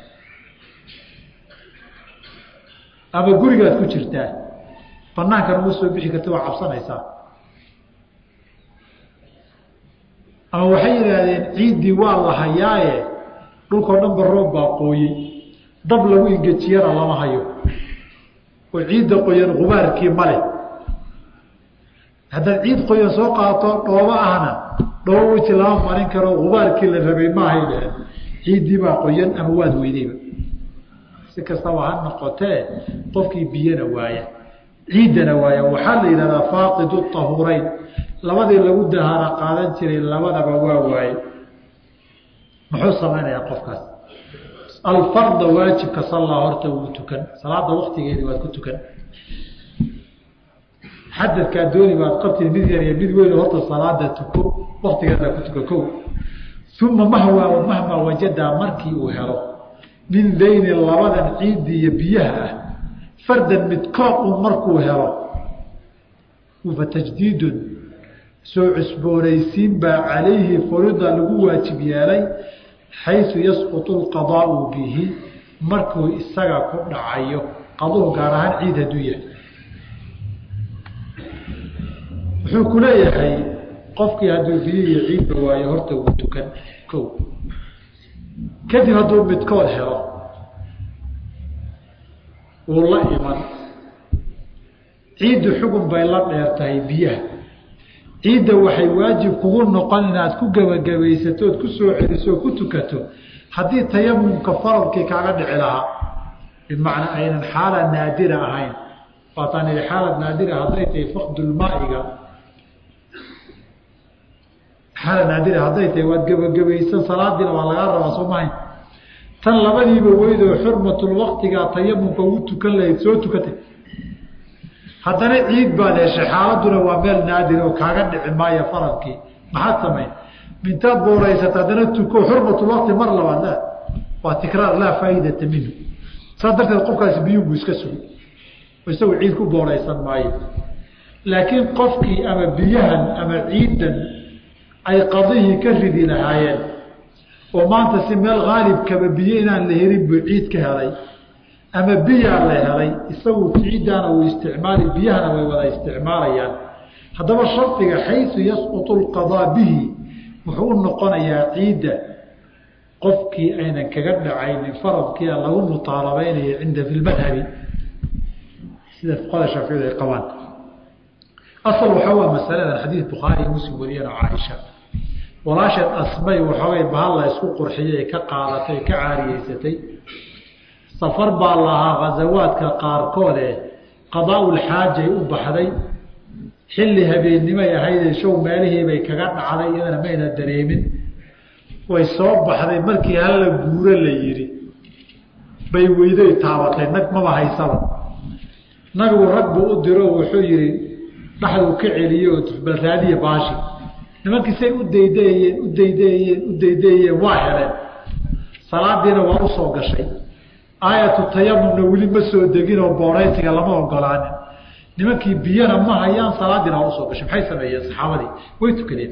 ama gurigaad ku jirtaa banaankan uma soo bixi karta waa cabsanaysaa ama waxay yidhaahdeen ciiddii waa la hayaaye dhulkao dhan ba roob baa qooyey dab lagu ingejiyana lama hayo oo ciidda qoyan gubaarkii male haddaad ciid qoyan soo qaato dhoobo ahna dhoobo weji lama marin karo gubaarkii la rabay maahay dheheen ciiddii baa qoyan ama waad weydayba si kastaba ha noqotee qofkii biyana waaya ciiddana waaya waxaa la yidhahdaa faaqidu tahureyn labadii lagu dahaara qaadan jiray labadaba waa waaye muxuu samaynayaa qofkaas alfarda waajibka sallaa horta wuu tukan salaada waktigeedii waad ku tukan xadadkaa dooni baad qabtid mid yar iyo mid weyn horta salaada tuko waktigeeda ku tuko kow uma mahwa mahmaa wajadaa markii uu helo min dayni labadan ciiddi iyo biyaha ah fardan midkood un markuu helo fa tajdiidun soo cusboonaysiin baa calayhi furida lagu waajib yeelay xaysu yasqutu lqadaau bihi markuu isaga ku dhacayo qaduhu gaar ahaan ciid hadduu yahay wuxuu ku leeyahay qofkii hadduu biyo iyo ciidba waayo horta wuu tukan ko kadib hadduu midkood helo wuu la iman ciiddu xugun bay la dheer tahay biyaha ciidda waxay waajib kugu noqon inaad ku gebagabaysato ood ku soo celiso oo ku tukato haddii tayamumka faradkii kaaga dhici lahaa bimacnaa aynan xaala naadira ahayn waataan ihi xaalad naadira hadday tahay fakdulmaa'iga xaala naadira hadday tahay waad gebagabaysan salaadiina waa lagaa rabaa soo mahayn tan labadiiba weydoo xurmatul waktigaa tayamumka ugu tukan lahayd soo tukatay haddana ciid baad heshay xaaladuna waa meel naadir oo kaaga dhici maayo faradkii maxaad samayn mintaad booraysata haddana tuko xurmatulwakti mar labaad la waa tikraar laa faa'iidata minhu saas darteed qofkaasi biyugu iska sugi isagu ciid ku booraysan maayo laakiin qofkii ama biyahan ama ciiddan ay qadihii ka ridi lahaayeen oo maanta si meel haalibkaba biyo inaan la helin buu ciid ka helay ama biyaa la helay isagu ciiddaana uu isticmaali biyahana way wada isticmaalayaan haddaba shardiga xaysu yasqutu lqadaa bihi wuxuu u noqonayaa ciidda qofkii aynan kaga dhacaynin faradkia lagu mutaalabaynayo cinda fi lmadhabi sida fuqada shaaficiyadu ay qabaan asal waxaa waa masaladan xadiid bukhaari iyo muslim wariyana caaisha walaasheed asmay waxoogay bahal la isku qurxiyay ka qaadatay ka caariyeysatay safar baa lahaa khasawaadka qaarkoode qadaa-ulxaajay u baxday xilli habeennimay ahaydee show meelihiibay kaga dhacday iyadana mayna dareemin way soo baxday markii halla guuro la yidhi bay weydoy taabatay nag maba haysaba nabigu rag buu u diro wuxuu yidhi dhaxduu ka celiye oo bal raadiya baashi nimankii say u daydeeyeen u daydeeyeen u daydeeyeen waa heleen salaadiina waa u soo gashay aayatu tayamumna weli ma soo degin oo booraysiga lama ogolaanin nimankii biyana ma hayaan salaadiina waa usoo gashay maxay sameeyeen saxaabadii way tukadeen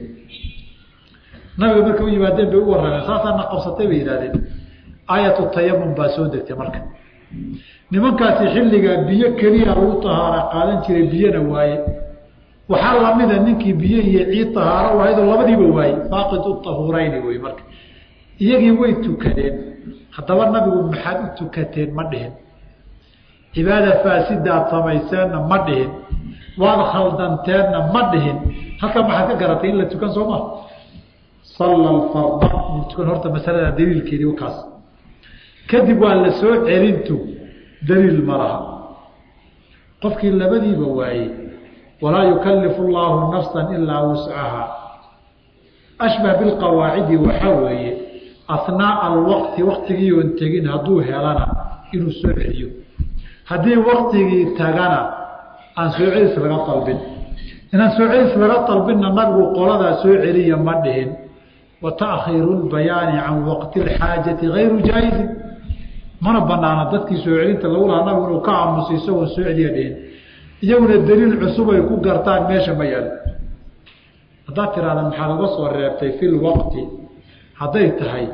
nabiga markay u yimaadeen bay u warrameen saasaana qabsatay bay yidhahdeen aayatu tayamum baa soo degtay marka nimankaasi xilligaa biyo keliya lagu tahaara qaadan jiray biyona waaye waxaa lamida ninkii biyo iyo ciid tahaaro wahaydoo labadiiba waaye faaqidu tahuurayni wey marka iyagii way tukadeen haddaba nabigu maxaad u tukateen ma dhihin cibaada faasidaad samayseenna ma dhihin waad khaldanteenna ma dhihin halkaa maxaad ka garatay in la tukan soo maa salla alfarda in tukan horta masalada daliilkeedii wakaas kadib waa la soo celintu daliil ma laha qofkii labadiiba waayey walaa yukallifu llaahu nafsan ilaa wuscaha ashbah bilqawaacidi waxaa weeye asnaaa alwaqti waktigii oon tegin hadduu helana inuu soo celiyo haddii waktigii tagana aan soo celis laga dalbin inaan soo celis laga dalbinna nabigu qoladaa soo celiya ma dhihin wa taakhiiru lbayaani can waqti lxaajati gayru jaa-izin mana banaana dadkii soo celinta lagu lahaa nabigu inuu ka aamuso isagoo soo celiya dhihin iyaguna daliil cusub ay ku gartaan meesha ma yaalo haddaad tiraahda maxaad uga soo reebtay fi lwaqti hadday tahay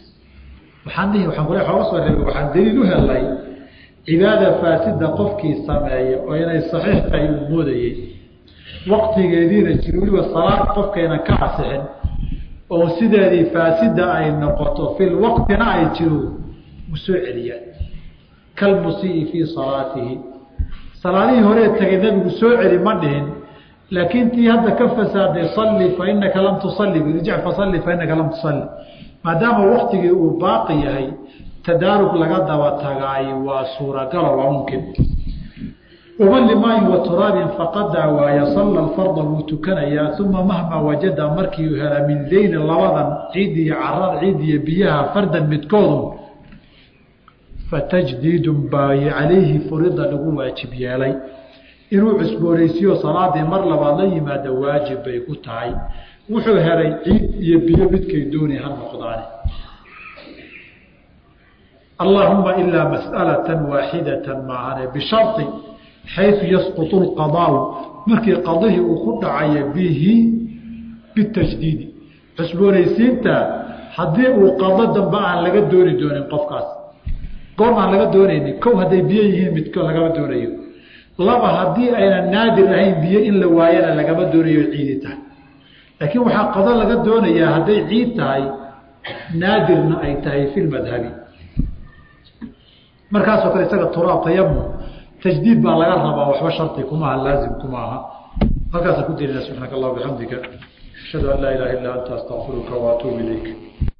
waxaan dhihi waxaan kule oga soo reebay waxaan daliil u helay cibaada faasida qofkii sameeya oo inay saxiix tahay uu moodayey waqtigeediina jiri weliba salaad qofkaynan ka asixin oo sideedii faasida ay noqoto fil waqtina ay jiro u soo celiyaan kalmusii fii salaatihi salaadihii horee tagay nabigu soo celi ma dhihin laakiin tii hadda ka fasaaday salli fa inaka lam tusalli irjic fasalli fa inaka lam tusalli maadaama waktigii uu baaqi yahay tadaarug laga daba tagaay waa suuragalo waa mumkin waman limaayin wa turaabin faqadaa waaya salla alfarda wuu tukanayaa uma mahmaa wajada markii uu hela min dayni labadan ciid iyo carad ciid iyo biyaha fardan midkoodu fatajdiidun baa calayhi furida lagu waajib yeelay inuu cusboonaysiyo salaadii mar labaad la yimaada waajib bay ku tahay wuxuu helay ciid iyo biyo midkay dooni ha noqdaane allaahuma ilaa mas'alatan waaxidatan maahane bishari xaysu yasqutu lqadaau markii qadihii uu ku dhacaya bihi bitajdiidi cusboonaysiinta haddii uu qado dambe aan laga dooni doonin qofkaas goorm aan laga doonaynin kow hadday biyo yihiin midko lagama doonayo laba haddii aynan naadir ahayn biyo in la waayana lagama doonayo ciidi tahay laakiin waxaa qado laga doonayaa hadday ciid tahay naadirna ay tahay fi lmadhabi markaasoo kale isaga turaab tayamum tajdiid baa laga rabaa waxba shardi kumaaha laazim kuma aha halkaasaan ku daynana subxaanaka allah bixamdika ashhadu an laa ilaha illa anta astaqfiruka waatuubu ilayk